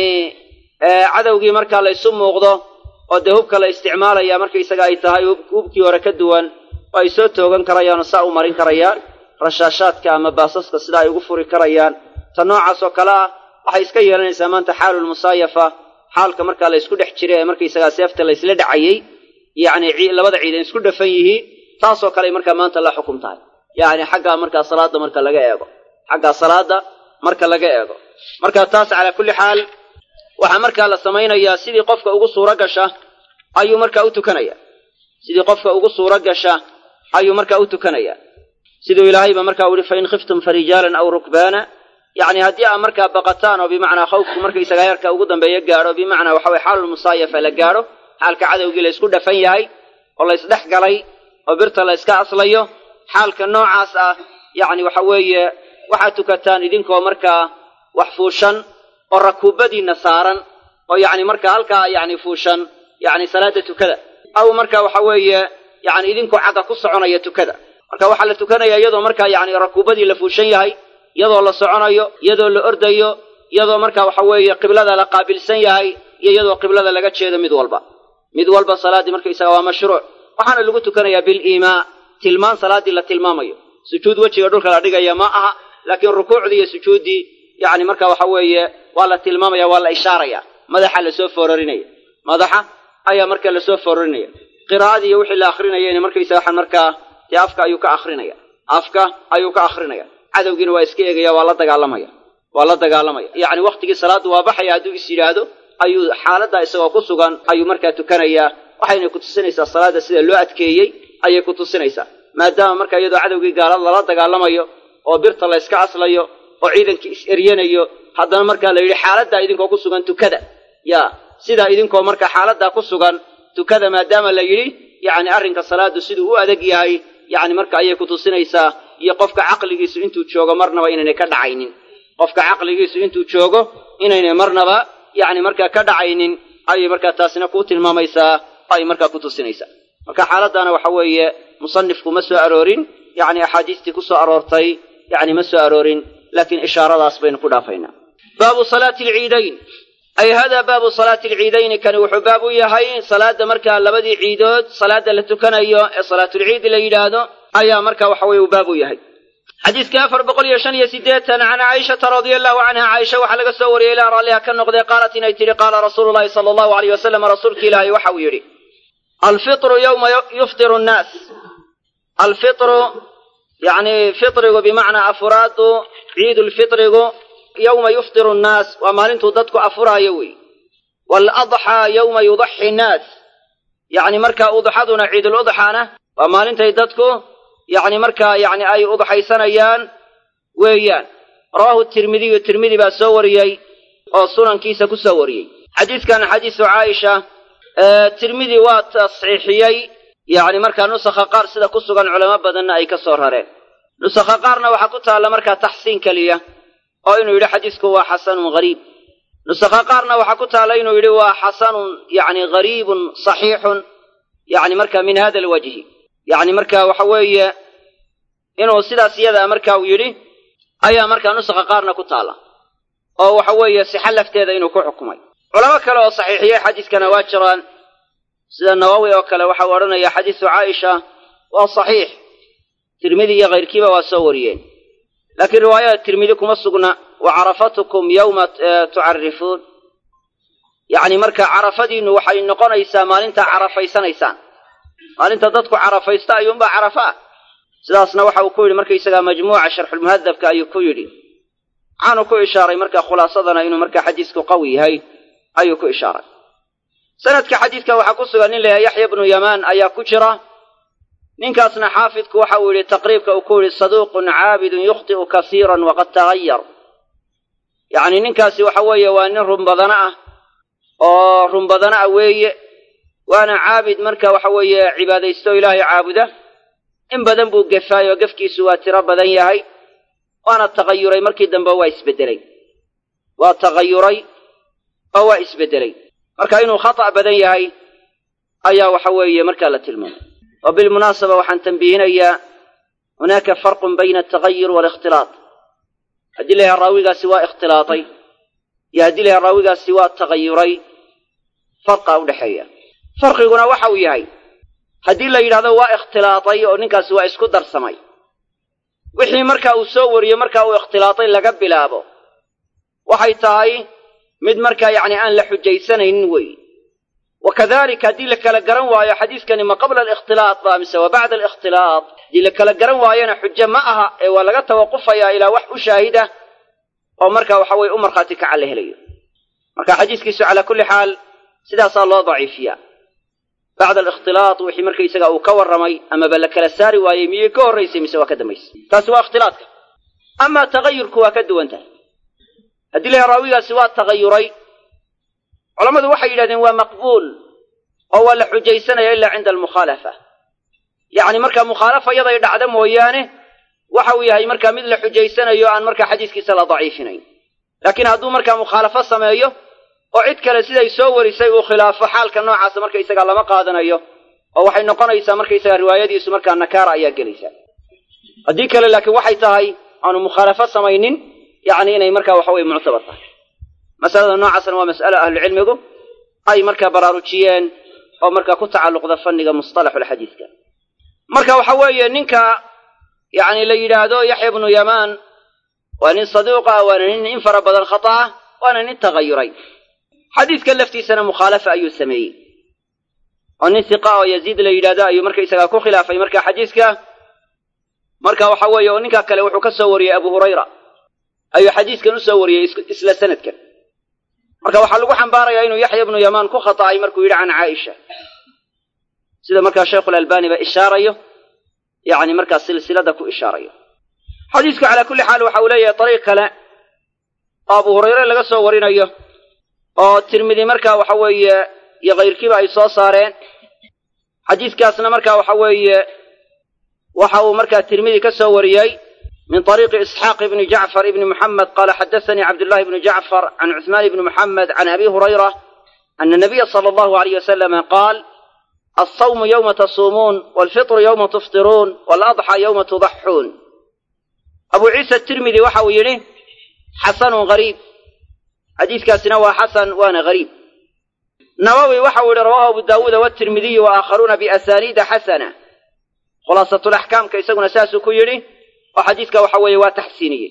cadowgii markaa laysu muuqdo oo dee hubka la isticmaalaya markaysaga ay tahay hubkii hore ka duwan oo ay soo toogan karayaan oo saa u marin karayaan rashaashaadka ama baasaska sida ay ugu furi karayaan ta noocaas oo kale ah waxay iska yeelanaysaa maanta xaalulmusaayafa xaalka markaa la ysku dhex jira ee markaysagaa seefta laysla dhacayey yacni labada ciidan isku dhafan yihiin taasoo kale markaa maanta la xukum tahay yacni xaggaa markaa salaadda marka laga eego xaggaa salaadda marka laga eego marka taas calaa kulli xaal waxaa markaa la samaynayaa sidii qofka ugu suuro gasha ayuu markaa u tukanaya sidii qofka ugu suuro gasha ayuu markaa u tukanaya siduu ilaahayba markaa u yihi fain khiftum farijaalan aw rukbaana yacni haddii aad markaa baqataan oo bimacnaa khawfku markaysaga heerka ugu dambeeya gaadho bimacnaa waxa weye xaalulmusaayafa la gaadho xaalka cadowgii la ysku dhafan yahay oo la ysdhex galay oo birta la yska aslayo xaalka noocaas ah yacni waxa weeye waxaad tukataan idinkoo markaa wax fuushan oo rakuubadiinna saaran oo yacni markaa halkaa yacni fuushan yacni salaada tukada aw marka waxa weeye yacni idinkoo xagga ku soconaya tukada marka waxaa la tukanaya iyadoo markaa yacni rakuubadii la fuushan yahay iyadoo la soconayo iyadoo la ordayo iyadoo marka waxa weeye qiblada la qaabilsan yahay iyo iyadoo qiblada laga jeedo mid walba mid walba salaaddii markaysaga waa mashruuc waxaana lagu tukanayaa biliimaa tilmaan salaaddii la tilmaamayo sujuud wejiga dhulka la dhigaya ma aha laakiin rukuucdii iyo sujuuddii yacni marka waxa weeye waa la tilmaamaya waa la ishaaraya madaxa lasoo foorarinaya madaxa ayaa marka lasoo foorarinaya qiraa'adii iyo wixii la akrinayayna markaysaga waxaan markaa dee afka ayuu ka akrinaya afka ayuu ka akrinaya cadowgiina waa iska eegaya waa la dagaalamaya waa la dagaalamaya yacni wakhtigii salaaddu waa baxaya hadduu is yidhaahdo ayuu xaaladda isagoo ku sugan ayuu markaa tukanayaa waxayna ku tusinaysaa salaadda sida loo adkeeyey ayay ku tusinaysaa maadaama marka iyadoo cadowgii gaalad lala dagaalamayo oo birta la yska aslayo oo ciidankii is eryanayo haddana markaa la yidhi xaaladdaa idinkoo ku sugan tukada ya sidaa idinkoo marka xaaladdaa ku sugan tukada maadaama la yidhi yacni arrinka salaaddu siduu u adag yahay yacni marka ayay ku tusinaysaa iyo qofka caqligiisu intuu joogo marnaba inaynay ka dhacaynin qofka caqligiisu intuu joogo inaynay marnaba yacni markaa ka dhacaynin ayay markaa taasina kuu tilmaamaysaa ay markaa ku tusinaysaa marka xaaladdaana waxa weeye musanifku ma soo aroorin yacni axaadiistii ku soo aroortay yacni ma soo aroorin laakiin ishaaradaas baynu ku dhaafaynaa baabu salaati alciidayn ay hada baabu salaati alciidayni kani wuxuu baab u yahay salaadda markaa labadii ciidood salaadda la tukanayo ee salaatulciidi la yidhaahdo ayaa marka waxa weye uu baab u yahay xadiiska afar boqol iyo shan iyo siddeetan can caaishata radia allahu canha caaisha waxaa laga soo wariyey ilaa raalliha ka noqday qaalat inay tidhi qaala rasuulu llahi sala allahu alayh wasalam rasuulki ilaahay waxa uu yidhi alfitru yowma yuftiru nnaas alfitru yacni fitrigu bimacnaa afuraadu ciidulfitrigu yowma yuftiru nnaas waa maalintuu dadku afuraayo wey waaladxaa yowma yudaxi nnaas yacni markaa udxaduna ciiduludxaana waa maalintay dadku yacni markaa yacni ay udxaysanayaan weeyaan rawaahu tirmidiyu tirmidi baa soo wariyey oo sunankiisa ku soo wariyey xadiidkan xadiisu caaisha tirmidi waa tasxiixiyey yacni markaa nusakha qaar sida ku sugan culamo badanna ay ka soo rareen nusakha qaarna waxaa ku taalla markaa taxsiin keliya oo inuu yidhi xadiisku waa xasanun hariib nusakha qaarna waxaa ku taalla inuu yidhi waa xasanun yacni hariibun saxiixun yacni marka min hada alwajhi yacni marka waxa weeye inuu sidaas iyadaa marka uu yidhi ayaa markaa nusakha qaarna ku taalla oo waxa weeye sixa lafteeda inuu ku xukumay culamo kale oo saxiixiyey xadiiskana waa jiraan sida nawowi oo kale waxau odhanaya xadiisu caaisha waa saxiix tirmidi iyo kayrkiiba waa soo wariyeen laakiin riwaayada tirmidi kuma sugna wa carafatukum yowma tucarifuun yacni marka carafadiinnu waxay noqonaysaa maalintaa carafaysanaysaan maalinta dadku carafaysta ayuunbaa carafa ah sidaasna waxa uu ku yidhi markaysagaa majmuuca sharxulmuhadabka ayuu ku yidhi waxaanu ku ishaaray marka khulaasadana inuu markaa xadiisku qawi yahay ayuu ku ishaaray sanadka xadiidka waxaa ku sugan nin layahay yaxya bnu yamaan ayaa ku jira ninkaasna xaafidku waxa uu yidhi taqriibka uu ku yidhi saduuqun caabidun yukhti'u kasiiran waqad tagayar yacni ninkaasi waxa weeye waa nin runbadana ah oo runbadana ah weeye waana caabid marka waxa weeye cibaadaysto ilaahay caabuda in badan buu gefaay oo gefkiisu waa tiro badan yahay waana tagayuray markii dambe waa isbeddelay waa tagayuray oo waa isbeddelay marka inuu khata' badan yahay ayaa waxa weeye markaa la tilmaamay wa bilmunaasaba waxaan tambiihinayaa hunaaka farqun bayna altagayur waalikhtilaat haddii la yahay raawigaasi waa ikhtilaatay iyo haddii la yahay raawigaasi waa tagayuray farqa u dhexeeya farqiguna waxa uu yahay haddii la yidhahdo waa ikhtilaatay oo ninkaasi waa isku darsamay wixii marka uu soo wariyo marka uu ikhtilaatay laga bilaabo waxay tahay mid markaa yacni aan la xujaysanaynin weeye wa kadalika haddii la kala garan waayo xadiiskani ma qabla alikhtilaat ba mise wa bacda alikhtilaat haddii la kala garan waayona xujo ma aha ee waa laga tawaqufayaa ilaa wax u shaahida oo marka waxa weye u markhaati kaca la helayo marka xadiiskiisu calaa kulli xaal sidaasaa loo daciifiyaa bacda alikhtilaat wixii markaysaga uu ka warramay amaba la kala saari waayey miyay ka horraysay mise waa ka dambaysay taasi waa ikhtilaatka amaa tagayurku waa ka duwan tahay haddii la yahay raawigaasi waa tagayuray culammadu waxay yidhahdeen waa maqbuul oo waa la xujaysanaya ilaa cinda almukhaalafa yacni marka mukhaalafa yaday dhacda mooyaane waxa uu yahay markaa mid la xujaysanayo aan markaa xadiiskiisa la daciifinayn laakiin hadduu markaa mukhaalafo sameeyo oo cid kale siday soo warisay uu khilaafo xaalka noocaasa markaysagaa lama qaadanayo oo waxay noqonaysaa markaysagaa riwaayadiisu markaa nakaara ayaa gelaysaa haddii kale laakiin waxay tahay aanu mukhaalafo samaynin yacni inay markaa waxa weye muctabar tahay masalada noocaasna waa mas'alo ahlucilmigu ay markaa baraarujiyeen oo markaa ku tacalluqda fanniga mustalaxulxadiiska marka waxa weeye ninka yacni la yidhaahdo yaxya bnu yamaan waa nin saduuq ah waana nin in fara badan khata ah waana nin tagayuray xadiiska laftiisana mukhaalafa ayuu sameeyey oo nin hiqa oo yaziid la yidhahdo ayuu markaysagaa ku khilaafay marka xadiiska marka waxa weeye oo ninka kale wuxuu ka soo wariyey abu hurayra ayuu xadiiskan u soo wariyey isla sanadkan marka waxaa lagu xambaarayaa inuu yaxya bnu yamaan ku khata'ay markuu yidhi can caaisha sida markaa sheikhulalbani ba ishaarayo yacni markaa silsilada ku ishaarayo xadiisku calaa kulli xaal waxa uu leeyahay dariiq kale oo abu hurayre laga soo warinayo oo tirmidi markaa waxa weeye iyo kayrkiiba ay soo saareen xadiiskaasna markaa waxa weeye waxa uu markaa tirmidi ka soo wariyey min طariiqi isxaaq ibni jacfar ibni muxamed qaala xadasanii cabdullahi bnu jacfar can cuثmaan ibni muxamed can abi hurayra ana nabiya sala allahu alayh wasalama qaal alsawmu yowma tasuumuun walfitru yowma tuftiruun waladxى yowma tudaxuun abu ciisa tirmidi waxa uu yidhi xasanun gariib xadiiskaasina waa xasan waana gariib nawowi waxa uu yihi rawahu abu daawuuda watirmidiyu waaakharuuna biasaniida xasana khulaasatulaxkaamka isaguna saasuu ku yidhi oo xadiiska waxa weeye waa taxsiiniyey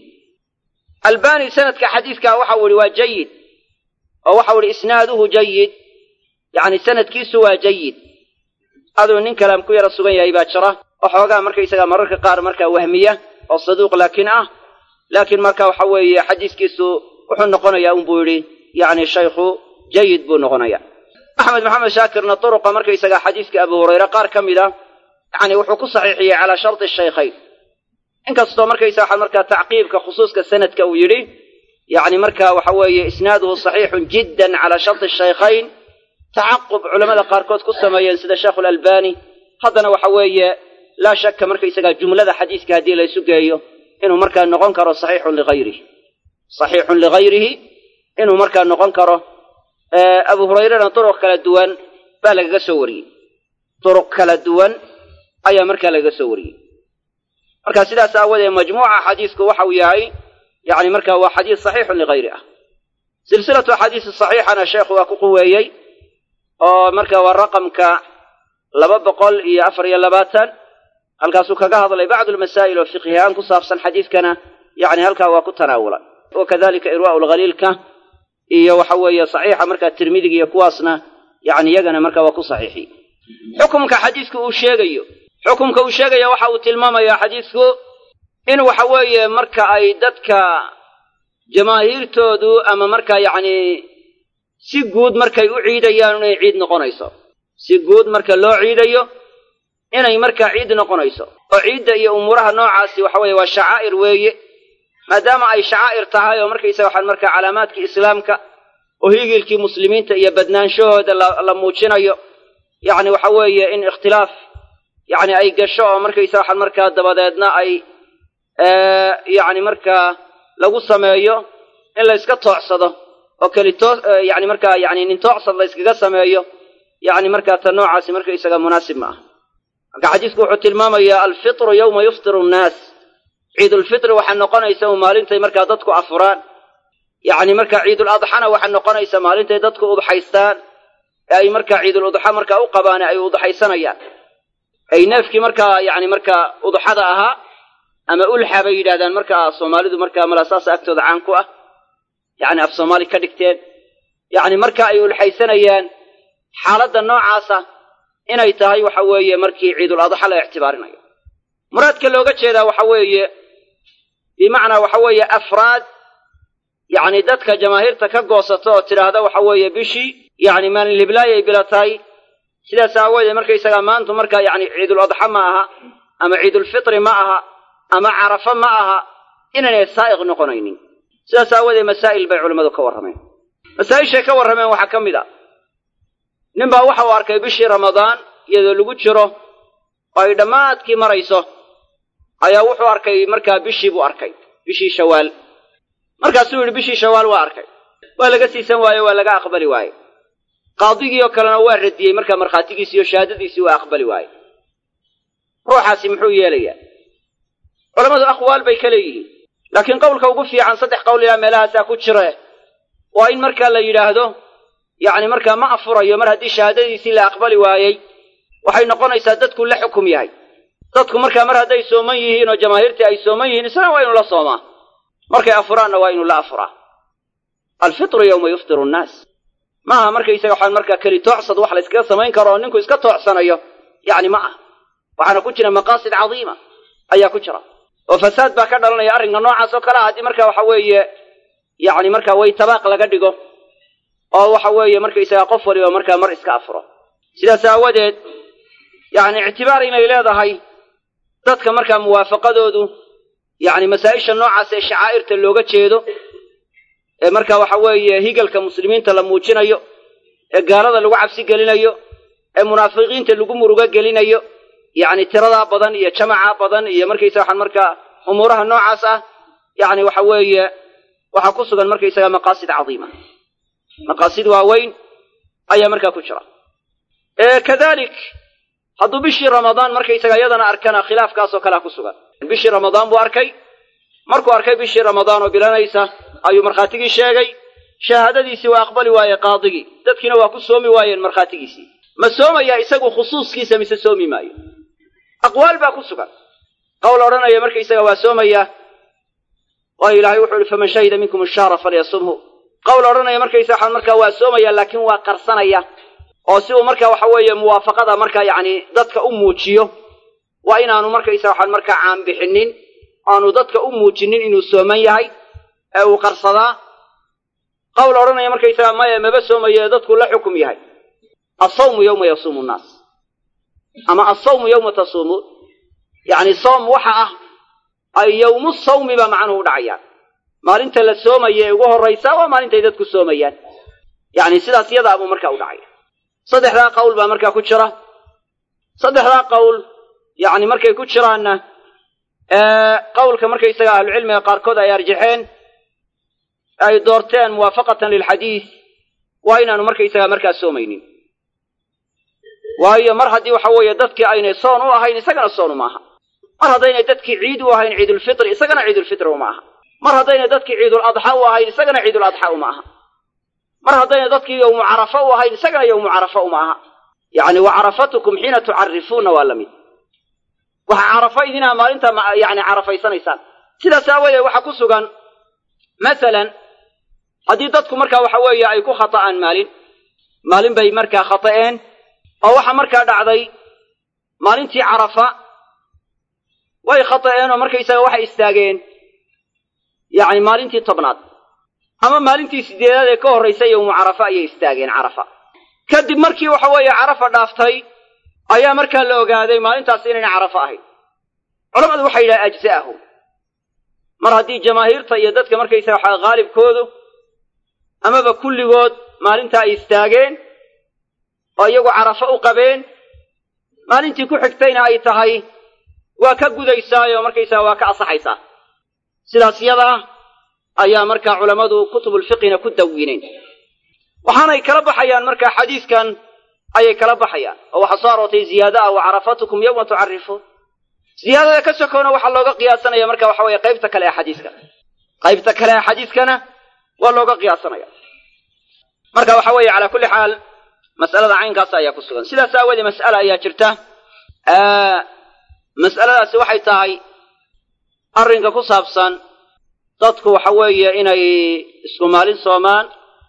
albani sanadka xadiiska waxa uu yihi waa jayid oo waxau ihi isnaaduhu jayid yacni sanadkiisu waa jayid aduu nin kalaam ku yara sugan yahay baa jira oo xoogaa markaysaga mararka qaar markaa wahmiya oo saduuq laakiin ah laakiin marka waxa weeye xadiiskiisu wuxuu noqonayaa un buu yidhi yacni shaykhu jayid buu noqonaya axmed maxamed shaakirna turuqa markaysaga xadiiska abu hurayre qaar ka mid a yacni wuxuu ku saxiixiyey calaa sharti shaykhayn inkastoo markaysa waxaa markaa tacqiibka khusuuska sanadka uu yidhi yacni marka waxa weeye isnaaduhu saxiixun jiddan calaa sharti shaykhayn tacaqub culamada qaarkood ku sameeyeen sida sheekhulalbani haddana waxa weeye laa shakka markaysagaa jumlada xadiiska haddii laysu geeyo inuu markaa noqon karo saxiixun ligayrihi saxiixun ligayrihi inuu markaa noqon karo abu hurayrena duruq kala duwan baa lagaga soo wariyey duruq kala duwan ayaa markaa lagaga soo wariyey marka sidaas aawadeed majmuuca xadiisku waxa uu yahay yani marka waa xadiis saxiixun ligayri ah silsilatu axaadiisi saxiixana sheekhu waa ku quweeyey oo marka waa raqamka laba boqol iyo afar iyo labaatan halkaasuu kaga hadlay bacdu lmasaa'il oo fiqhihaan ku saabsan xadiidkana yani halkaa waa ku tanaawulan wakadalika irwaa'u lghaliilka iyo waxa weeye saxiixa markaa tirmidiga iyo kuwaasna yani iyagana markaa waa ku saxiixiyey xukumka xadiidku uu sheegayo xukumka uu sheegaya waxa uu tilmaamayaa xadiidku in waxa weeye marka ay dadka jamaahiirtoodu ama markaa yacni si guud markay u ciidayaan inay ciid noqonayso si guud marka loo ciidayo inay markaa ciid noqonayso oo ciidda iyo umuuraha noocaasi waxa weeye waa shacaa'ir weeye maadaama ay shacaa'ir tahay oo markaysaga waxaan markaa calaamaadkii islaamka oo higilkii muslimiinta iyo badnaanshahooda la muujinayo yacni waxa weeye in ikhtilaaf yacni ay gasho oo markaysaga waxaan markaa dabadeedna ay yacni markaa lagu sameeyo in la yska toocsado oo keli too yani markaa yani nin toocsad la yskaga sameeyo yani markaa ta noocaasi markaysaga munaasib ma aha marka xadiisku wuxuu tilmaamayaa alfitru yowma yuftiru nnaas ciidulfitri waxaa noqonaysa maalintay markaa dadku afuraan yacni markaa ciiduladxana waxaa noqonaysa maalintay dadku udxaystaan ee ay markaa ciiduludxa markaa u qabaane ay udxaysanayaan ay neefkii markaa yani markaa udxada ahaa ama ulxa bay yidhahdaan markaa soomaalidu markaa malasaasa agtooda caan ku ah yacni af soomaali ka dhigteen yacni marka ay ulxaysanayaan xaaladda noocaasa inay tahay waxa weeye markii ciidul adxa la ictibaarinayo muraadka looga jeedaa waxa weeye bimacnaa waxa weeye afraad yacni dadka jamaahiirta ka goosato oo tidhaahda waxa weeye bishii yacni maalin liblaay ay bila tahay sidaas aawoodee markaysagaa maantu markaa yacni ciidul adxa ma aha ama ciidulfitri ma aha ama carafa ma aha inaynay saa'iq noqonaynin sidaas aawoodee masaa'il bay culimmadu ka warrameen masaa'ishay ka warrameen waxaa ka mid a nin baa waxa uu arkay bishii ramadaan iyadoo lagu jiro oo ay dhammaadkii marayso ayaa wuxuu arkay markaa bishii buu arkay bishii shawaal markaasuu yidhi bishii shawaal waa arkay waa laga siisan waaye waa laga aqbali waaye qaadigii oo kalena waa radiyey markaa markhaatigiisii iyo shahaadadiisii waa aqbali waaye ruuxaasi muxuu yeelayaa culammadu aqwaal bay ka leeyihiin laakiin qowlka ugu fiican saddex qowl ilaa meelahaasaa ku jire waa in markaa la yidhaahdo yacni markaa ma afurayo mar haddii shahaadadiisii la aqbali waayey waxay noqonaysaa dadku la xukum yahay dadku markaa mar hadday sooman yihiin oo jamaahiirtii ay sooman yihiin isna waa inu la soomaa markay afuraanna waa inu la afuraa alfitru yowma yuftiru nnaas maaha markaysaga waxaan markaa keli toocsad wax la yskaga samayn karo oo ninku iska toocsanayo yacni ma ah waxaana ku jira maqaasid cadiima ayaa ku jira oo fasaad baa ka dhalanaya arrinka noocaas oo kale ah haddii marka waxa weeye yacni markaa way tabaaq laga dhigo oo waxa weeye markaysaga qof waliba markaa mar iska afuro sidaas aawadeed yacni ictibaar inay leedahay dadka markaa muwaafaqadoodu yacni masaa-isha noocaas ee shacaa'irta looga jeedo ee marka waxa weeye higalka muslimiinta la muujinayo ee gaalada lagu cabsi gelinayo ee munaafiqiinta lagu murugo gelinayo yacni tiradaa badan iyo jamacaa badan iyo markaysa waxaan markaa umuuraha noocaas ah yacni waxa weeye waxaa ku sugan markaysaga maqaasid cadiima maqaasid waaweyn ayaa markaa ku jira kadalik hadduu bishii ramadaan markaysaga iyadana arkana khilaafkaasoo kalea ku sugan bishii ramadaan buu arkay markuu arkay bishii ramadaan oo bilanaysa ayuu markhaatigii sheegay shahaadadiisii waa aqbali waaye qaadigii dadkiina waa ku soomi waayeen markhaatigiisii ma soomayaa isagu khusuuskiisa mise soomi maayo aqwaal baa ku sugan qowl odhanaya markaysaga waa soomayaa waayo ilaahay wuxuu ihi faman shahida minkum ashahra falyasumhu qowl odhanaya markaysa waxaan markaa waa soomaya laakiin waa qarsanaya oo si uu marka waxa weeye muwaafaqada markaa yacni dadka u muujiyo waa inaanu markaysa waxaan markaa caanbixinin aanu dadka u muujinin inuu sooman yahay ee uu qarsadaa qowl odhanaya markaysaga maya maba soomayo ee dadku la xukum yahay asawmu yowma yasuumu nnaas ama asawmu yowma tasuumuun yacni soom waxa ah ay yowmu sawmi baa macnuhu u dhacayaan maalinta la soomaya ee ugu horraysa waa maalintay dadku soomayaan yacni sidaas yadaa buu markaa u dhacaya saddexdaa qowl baa markaa ku jira saddexdaa qowl yacni markay ku jiraanna qowlka markaysaga ahlucilmiga qaarkood ay arjaxeen ay doorteen muwaafaqatan lilxadiid waa inaanu markaysaga markaa soomaynin waayo mar haddii waxa weeye dadkii aynay soon u ahayn isagana soon uma aha mar haddaynay dadkii ciid u ahayn ciidulfitri isagana ciidulfitri uma aha mar haddaynay dadkii ciidul adxa u ahayn isagana ciidul adxa uma aha mar haddayna dadkii yowmu carafa u ahayn isagana yowmu carafa uma aha yacni wa carafatukum xiina tucarifuuna waa la mid waxa carafa idinaha maalinta yani carafaysanaysaan sidaas aawadeed waxaa ku sugan masalan haddii dadku markaa waxa weeye ay ku khata'aan maalin maalin bay markaa khata'een oo waxaa markaa dhacday maalintii carafa way khata'een oo markaysaga waxay istaageen yacni maalintii tobnaad ama maalintii sideedaad ee ka horraysay yowmu carafa ayay istaageen carafa kadib markii waxa weeye carafa dhaaftay ayaa markaa la ogaaday maalintaasi inayna carafa ahayn culamadu waxay yidhaha ajza'ahu mar haddii jamaahiirta iyo dadka markaysaga waxaa haalibkoodu amaba kulligood maalintaa ay istaageen oo iyagu carafo u qabeen maalintii ku xigtayna ay tahay waa ka gudaysaayoo markaysaga waa ka asaxaysaa sidaas yada ah ayaa markaa culammadu kutubulfiqina ku dawineen waxaanay kala baxayaan markaa xadiiskan ayay kala baxayaan oo waxaa soo aroortay ziyaada ah wa carafatukum yowma tucarifuun ziyaadada ka sokoona waxaa looga qiyaasanaya marka waxa weeye qaybta kale ee xadiiska qaybta kale ee xadiiskana waa looga qiyaasanaya marka waxa weeye calaa kulli xaal mas'alada caynkaas ayaa ku sugan sidaas aawoodee mas'ala ayaa jirta mas'aladaasi waxay tahay arrinka ku saabsan dadku waxa weeye inay isku maalin soomaan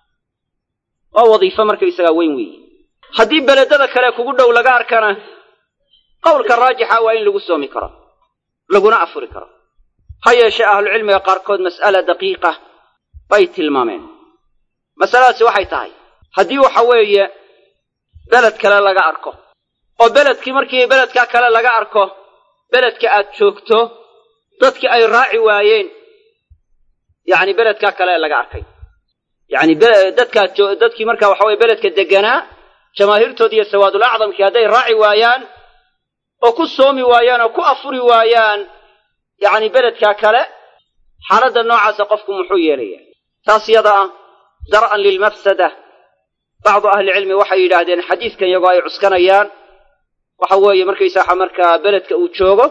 oo wadiifo markaysagaa weyn weeye haddii beledada kale kugu dhow laga arkana qowlka raajixa waa in lagu soomi karo laguna afuri karo ha yeeshee ahlucilmiga qaarkood mas'ala daqiiqa bay tilmaameen masaladaasi waxay tahay haddii waxa weeye beled kale laga arko oo beledkii markii beledka kale laga arko beledka aad joogto dadkii ay raaci waayeen yacni beledkaa kale laga arkay yacni dadkaa dadkii marka waxa weye beledka deganaa jamaahiirtoodi iyo sawaadul acdamkii hadday raaci waayaan oo ku soomi waayaan oo ku afuri waayaan yacni beledkaa kale xaaladda noocaasa qofku muxuu yeelaya taas yada ah dar'an lilmafsada bacdu ahlicilmi waxay yidhaahdeen xadiiskan iyagoo ay cuskanayaan waxa weeye markaysaa markaa beledka uu joogo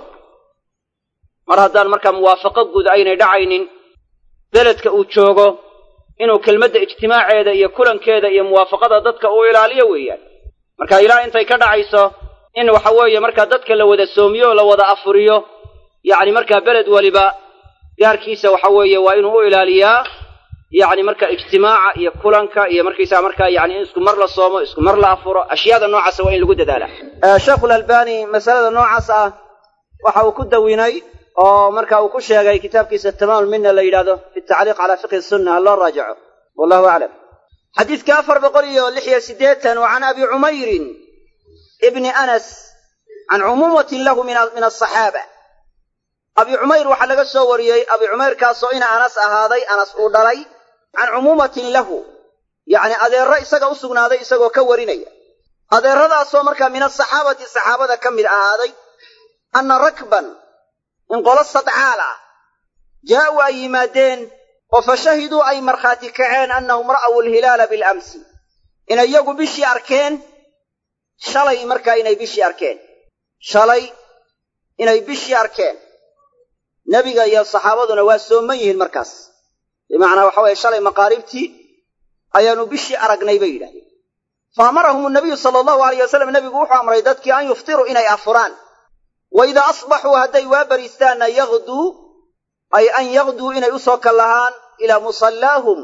mar haddaan markaa muwaafaqo guud aynay dhacaynin beledka uu joogo inuu kelmadda ijtimaaceeda iyo kulankeeda iyo muwaafaqada dadka uu ilaaliyo weeyaan marka ilaa intay ka dhacayso in waxa weeye markaa dadka la wada soomiyo o la wada afuriyo yacni markaa beled weliba gaarkiisa waxa weeye waa inuu u ilaaliyaa yacni marka ijtimaaca iyo kulanka iyo markaysaga markaa yani in isku mar la soomo isku mar la afuro ashyaada noocaasa waa in lagu dadaala sheekhulalbani masalada noocaas ah waxa uu ku dawinay oo marka uu ku sheegay kitaabkiisa tamaamul mina la yidhahdo fi tacliiq calaa fiqhi sunna ha loo raajaco wallahu aclam xadiidka afar boqol iyo lix iyo siddeetan wa can abi cumayrin ibni anas can cumuumatin lahu min asaxaaba abi cumayr waxaa laga soo wariyey abi cumayrkaasoo ina anas ahaaday anas uu dhalay can cumuumatin lahu yacni adeerro isaga u sugnaaday isagoo ka warinaya adeerradaasoo markaa min asaxaabati saxaabada ka mid ahaaday anna rakban in qolo sadcaal ah jaa'uu ay yimaadeen oo fa shahiduu ay markhaati kaceen annahum ra'aw alhilaala bilamsi inay iyagu bishii arkeen shalay markaa inay bishii arkeen shalay inay bishii arkeen nebiga iyo saxaabaduna waa sooman yihiin markaas bimacnaa waxa weeye shalay maqaaribtii ayaanu bishii aragnay bay yidhahdeen fa amarahum nabiyu sala allahu alayh wasalam nebigu wuxuu amray dadkii an yuftiruu inay afuraan wa idaa asbaxuu hadday waa bariistaanna yaqduu ay an yaqduu inay u soo kallahaan ilaa musallaahum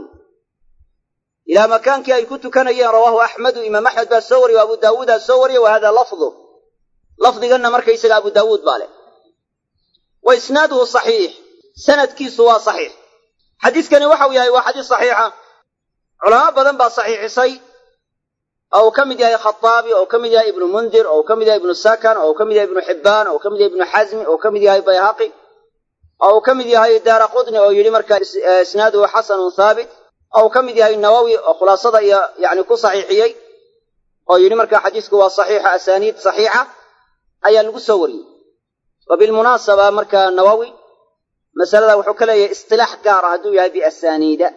ilaa makaankii ay ku tukanayeen rawaahu axmedu imaam axmed baa soo wariyey o abu daawuudaa soo wariyey wa hada lafdu lafdiganna markaysaga abu daawuud baa leh wa isnaaduhu saxiix sanadkiisu waa saxiix xadiiskani waxau yahay waa xadiis saxiixa culamo badan baa saxiixisay oo uu ka mid yahay khataabi oo uu ka mid yahay ibnu mundir oo uu ka mid yahay ibnu sakan oo uu ka mid yahay ibnu xibbaan oo uu ka mid yahay ibnu xasmi oo uu ka mid yahay bayhaqi oo uu ka mid yahay daara qudni oo yidhi markaa isnaaduhu xasanun haabit oo uu ka mid yahay nawowi oo khulaasada iyo yani ku saxiixiyey oo yidhi markaa xadiisku waa saxiixa asaaniid saxiixa ayaa lagu soo wariyey wa bilmunaasaba markaa nawowi masalada wuxuu ka leeyahay istilaax gaar ah hadduu yahay biasaaniida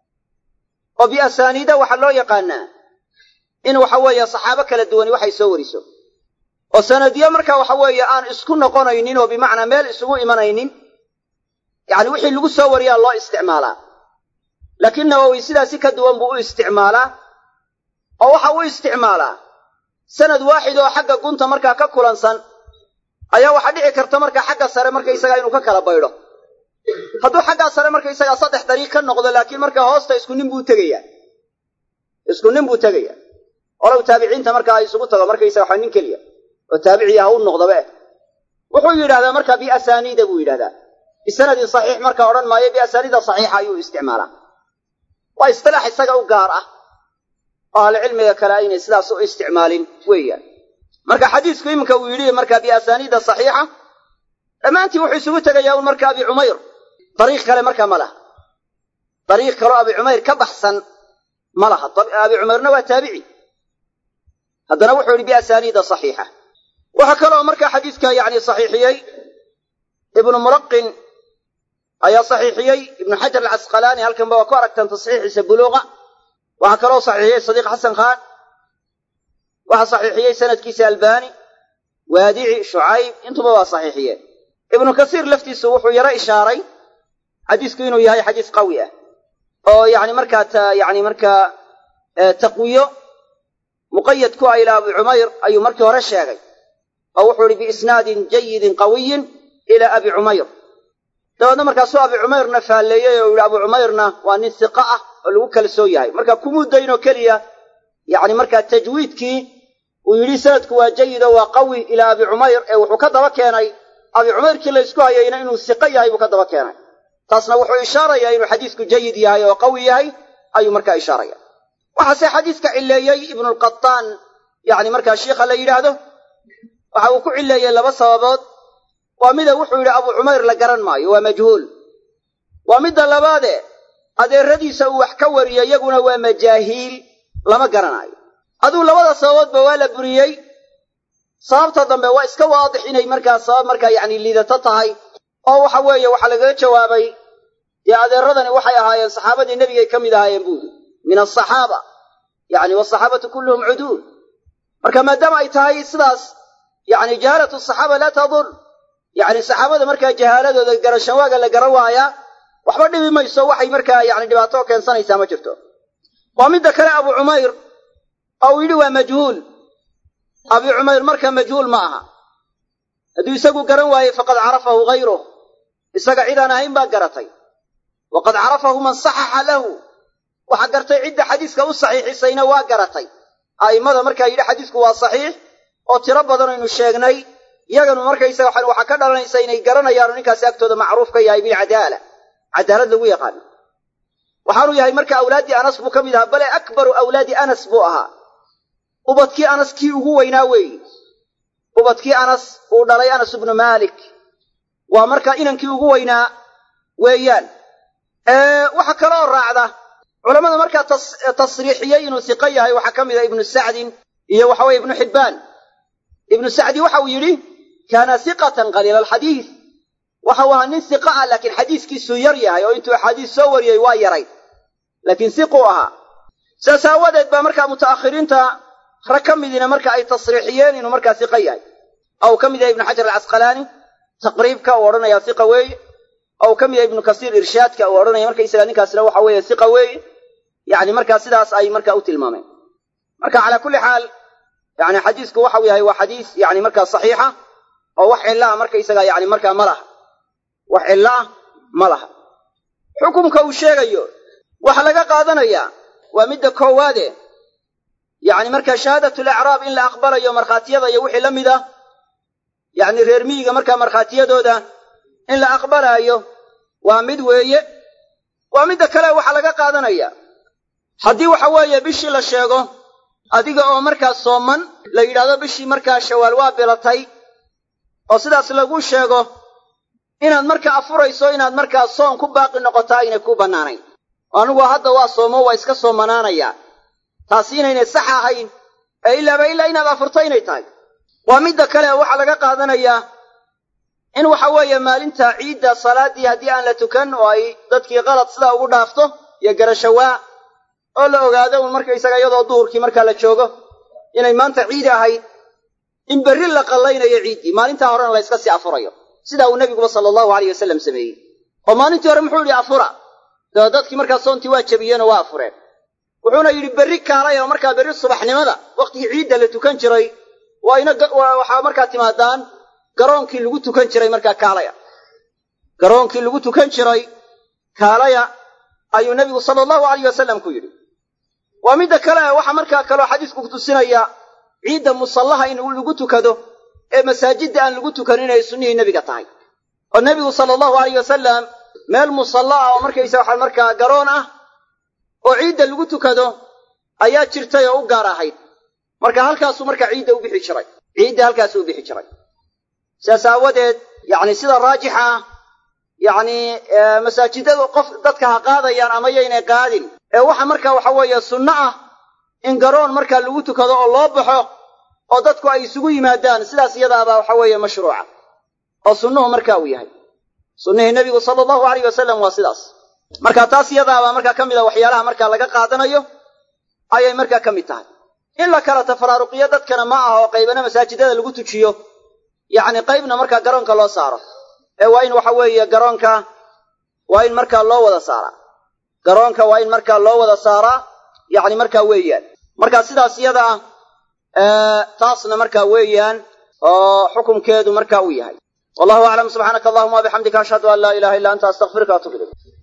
oo biasaaniida waxaa loo yaqaanaa in waxa weeye saxaabo kala duwani waxay soo wariso oo sanadiyo marka waxa weeye aan isku noqonaynin oo bimacnaa meel isugu imanaynin yacni wixii lagu soo wariyaa loo isticmaalaa laakiin nawowi sidaasi ka duwan buu u isticmaalaa oo waxa u isticmaalaa sanad waaxid oo xagga gunta markaa ka kulansan ayaa waxaa dhici karta markaa xagga sare markaysagaa inuu ka kala baydho hadduu xaggaa sare markaysagaa saddex dariiq ka noqdo laakiin marka hoosta isku nin buu tegayaa isku nin buu tegayaa olow taabiciinta markaa isugu tago markaysaga waxa nin keliya oo taabiciya ha u noqdaba eh wuxuu yidhahdaa marka biasaniida buu yidhahdaa bisanadin saxiix marka odhan maayo biasaniida saxiixa ayuu isticmaalaa waa istilaax isaga u gaar ah oo ahlucilmiga kale aynay sidaas u isticmaalin weeyaan marka xadiisku iminka uu yidhi marka biasaniida saxiixa dhammaantii wuxuu isugu tegayaa un marka abi cumayr dariiq kale markaa ma laha dariiq kaloo abi cumayr ka baxsan ma laha abi cumayrna waa taabici haddana wuxuu yidhi biasaniida saxiixa waxaa kaloo markaa xadiiska yani saxiixiyey ibnu mulaqin ayaa saxiixiyey ibnu xajar alcasqalaani halkanba waa ku aragtaan tasxiixiisa buluuqa waxaa kaloo saxiixiyey sadiiq xasan khaan waxaa saxiixiyey sanadkiisa albani waadici shucayb intuba waa saxiixiyeen ibnu kasiir laftiisu wuxuu yaro ishaaray xadiisku inuu yahay xadiis qawi ah oo yani markaa yani markaa taqwiyo muqayad ku ah ilaa abi cumayr ayuu markii hore sheegay oo wuxuu ihi biisnaadin jayidin qawiyin ilaa abi cumayr dabeedna markaasuu abi cumayrna faalleeyey oo yihi abu cumayrna waa nin siqa ah oo lagu kalsoon yahay marka kumuu daynoo keliya yani markaa tajwiidkii uu yidhi sanadku waa jayid oo waa qawi ilaa abi cumayr ee wuxuu ka daba keenay abi cumayrkii la ysku hayayna inuu siqo yahay buu ka daba keenay taasna wuxuu ishaarayaa inuu xadiisku jayid yahay oo qawi yahay ayuu markaa ishaaraya waxaase xadiiska cileeyey ibnulqataan yani markaa shiikha la yidhaahdo waxa uu ku cileeyey laba sababood waa mida wuxuu yidhi abu cumayr la garan maayo waa majhuul waa midda labaade adeeradiisa uu wax ka wariyo iyaguna waa majaahiil lama garanaayo aduu labada sababoodba waa la buriyey sababta dambe waa iska waadix inay markaa sabab markaa yacni liidato tahay oo waxa weeye waxaa lagaga jawaabay dee adeeradani waxay ahaayeen saxaabadii nebigay ka mid ahaayeen buuri min asaxaaba yani wasaxaabatu kulluhum cuduul marka maadaama ay tahay sidaas yani jahaalatu saxaaba laa tadur yani saxaabada markaa jahaaladooda garashanwaaga la garan waayaa waxba dhibi mayso waxay markaa yani dhibaato keensanaysaa ma jirto waa midda kale abu cumayr oo uu yidhi waa majhuul abi cumayr marka majhuul ma aha hadduu isagu garan waayey faqad carafahu hayruh isaga cid aan ahayn baa garatay waqad carafahu man saxaxa lahu waxa gartay cidda xadiiska u saxiixisayna waa garatay a'immada markaa yidhi xadiisku waa saxiix oo tiro badan aynu sheegnay iyaganu markaysaga waxaa ka dhalanaysa inay garanayaanu ninkaasi agtooda macruuf ka yahay bilcadaala cadaalad lagu yaqaano waxaanu yahay marka awlaaddii anas buu ka mid ahaa bale akbaru awlaadi anas buu ahaa ubadkii anas kii ugu weynaa weeyi ubadkii anas uu dhalay anas ibnu maalik waa markaa inankii ugu weynaa weeyaan waxa kaloo raacda culammada markaa tasriixiyey inuu siqo yahay waxaa ka mid ah ibnu sacdin iyo waxa weye ibnu xibbaan ibnu sacdi waxa uu yidhi kaana siqatan qaliila alxadiis waxa uu ahaa nin siqa ah laakiin xadiiskiisuu yar yahay oo intuu axaadiis soo wariyey waa yaray laakiin siquu ahaa sidaas aawadeed baa markaa muta'akhiriinta rag ka midina marka ay tasriixiyeen inuu markaa siqa yahay oo uu ka mid yahay ibnu xajar alcasqalaani taqriibka uu odhanaya siqa weeye oo uu ka mid yahay ibnu kasiir irshaadka uu odhanaya markaysaga ninkaasna waxa weeye siqa weeye yani markaa sidaas ay markaa u tilmaameen marka calaa kulli xaal yani xadiisku waxau yahay waa xadiis yani markaa saxiixa oo wax cilla ah markaysaga yani markaa ma laha wax cillo ah ma laha xukumka uu sheegayo waxaa laga qaadanayaa waa midda koowaade yacni markaa shahaadatul acraab in la aqbalayo markhaatiyada iyo wixii la mid ah yacni reer miyiga markaa markhaatiyadooda in la aqbalaayo waa mid weeye waa midda kale waxaa laga qaadanaya haddii waxa weeye bishii la sheego adiga oo markaa sooman la yidhahdo bishii markaa shawaal waa bilatay oo sidaas lagu sheego inaad markaa afurayso inaad markaa soon ku baaqi noqotaa aynay ku bannaanayn anigu hadda waa soomo waa iska soomanaanayaa taasi inaynay sax ahayn ee ilaaba ilaa inaad afurto inay tahay waa midda kale waxaa laga qaadanayaa in waxa weeye maalinta ciidda salaaddii haddii aan la tukan oo ay dadkii qalad sidaa ugu dhaafto iyo garashawaa oo la ogaado un markaysaga iyadoo duhurkii markaa la joogo inay maanta ciid ahayd in berri la qallaynayo ciiddii maalintaa horena la yska sii afurayo sidaa uu nebiguba sala allahu aleyh wasalam sameeyey oo maalintii hore muxuu yidhi afura daba dadkii markaa soontii waa jabiyeenoo waa afureen wuxuuna yidhi berri kaalay oo markaa berri subaxnimada wakhtigii ciidda la tukan jiray waa ina waxaa markaa timaadaan garoonkii lagu tukan jiray markaa kaalaya garoonkii lagu tukan jiray kaalaya ayuu nebigu sala allahu alayh wasalam ku yidhi waa midda kale waxaa markaa kaloo xadiisku kutusinaya ciidda musallaha in lagu tukado ee masaajidda aan lagu tukanin inay sunnihii nebiga tahay oo nebigu sala allahu alayh wasalam meel musalla ah oo markaysa waxa markaa garoon ah oo ciidda lagu tukado ayaa jirtay oo u gaar ahayd marka halkaasuu markaa ciidda u bixi jiray ciidda halkaasuu u bixi jiray sidaas aawadeed yacni sida raajixa ah yacni masaajidadu qof dadka ha qaadayaan ama yaynay qaadin ee waxa markaa waxa weeye sunno ah in garoon markaa lagu tukado oo loo baxo oo dadku ay isugu yimaadaan sidaas iyadaabaa waxa weeye mashruuca oo sunnuhu marka uu yahay sunnihii nebigu sala allahu alayh wasalam waa sidaas marka taas iyadaabaa markaa ka mid a waxyaalaha markaa laga qaadanayo ayay markaa ka mid tahay in la kala tafaraaruqiyo dadkana ma aha oo qaybana masaajidada lagu tujiyo yacni qaybna markaa garoonka loo saaro ee waa in waxa weeye garoonka waa in markaa loo wada saaraa garoonka waa in markaa loo wada saaraa yacni markaa weeyaan marka sidaas iyada ah taasna markaa weeyaan oo xukumkeedu marka uu yahay wallahu aclam subxaanaka allahuma wabixamdika ashhadu an laa ilaha illa anta astaqfiruka atub ilayk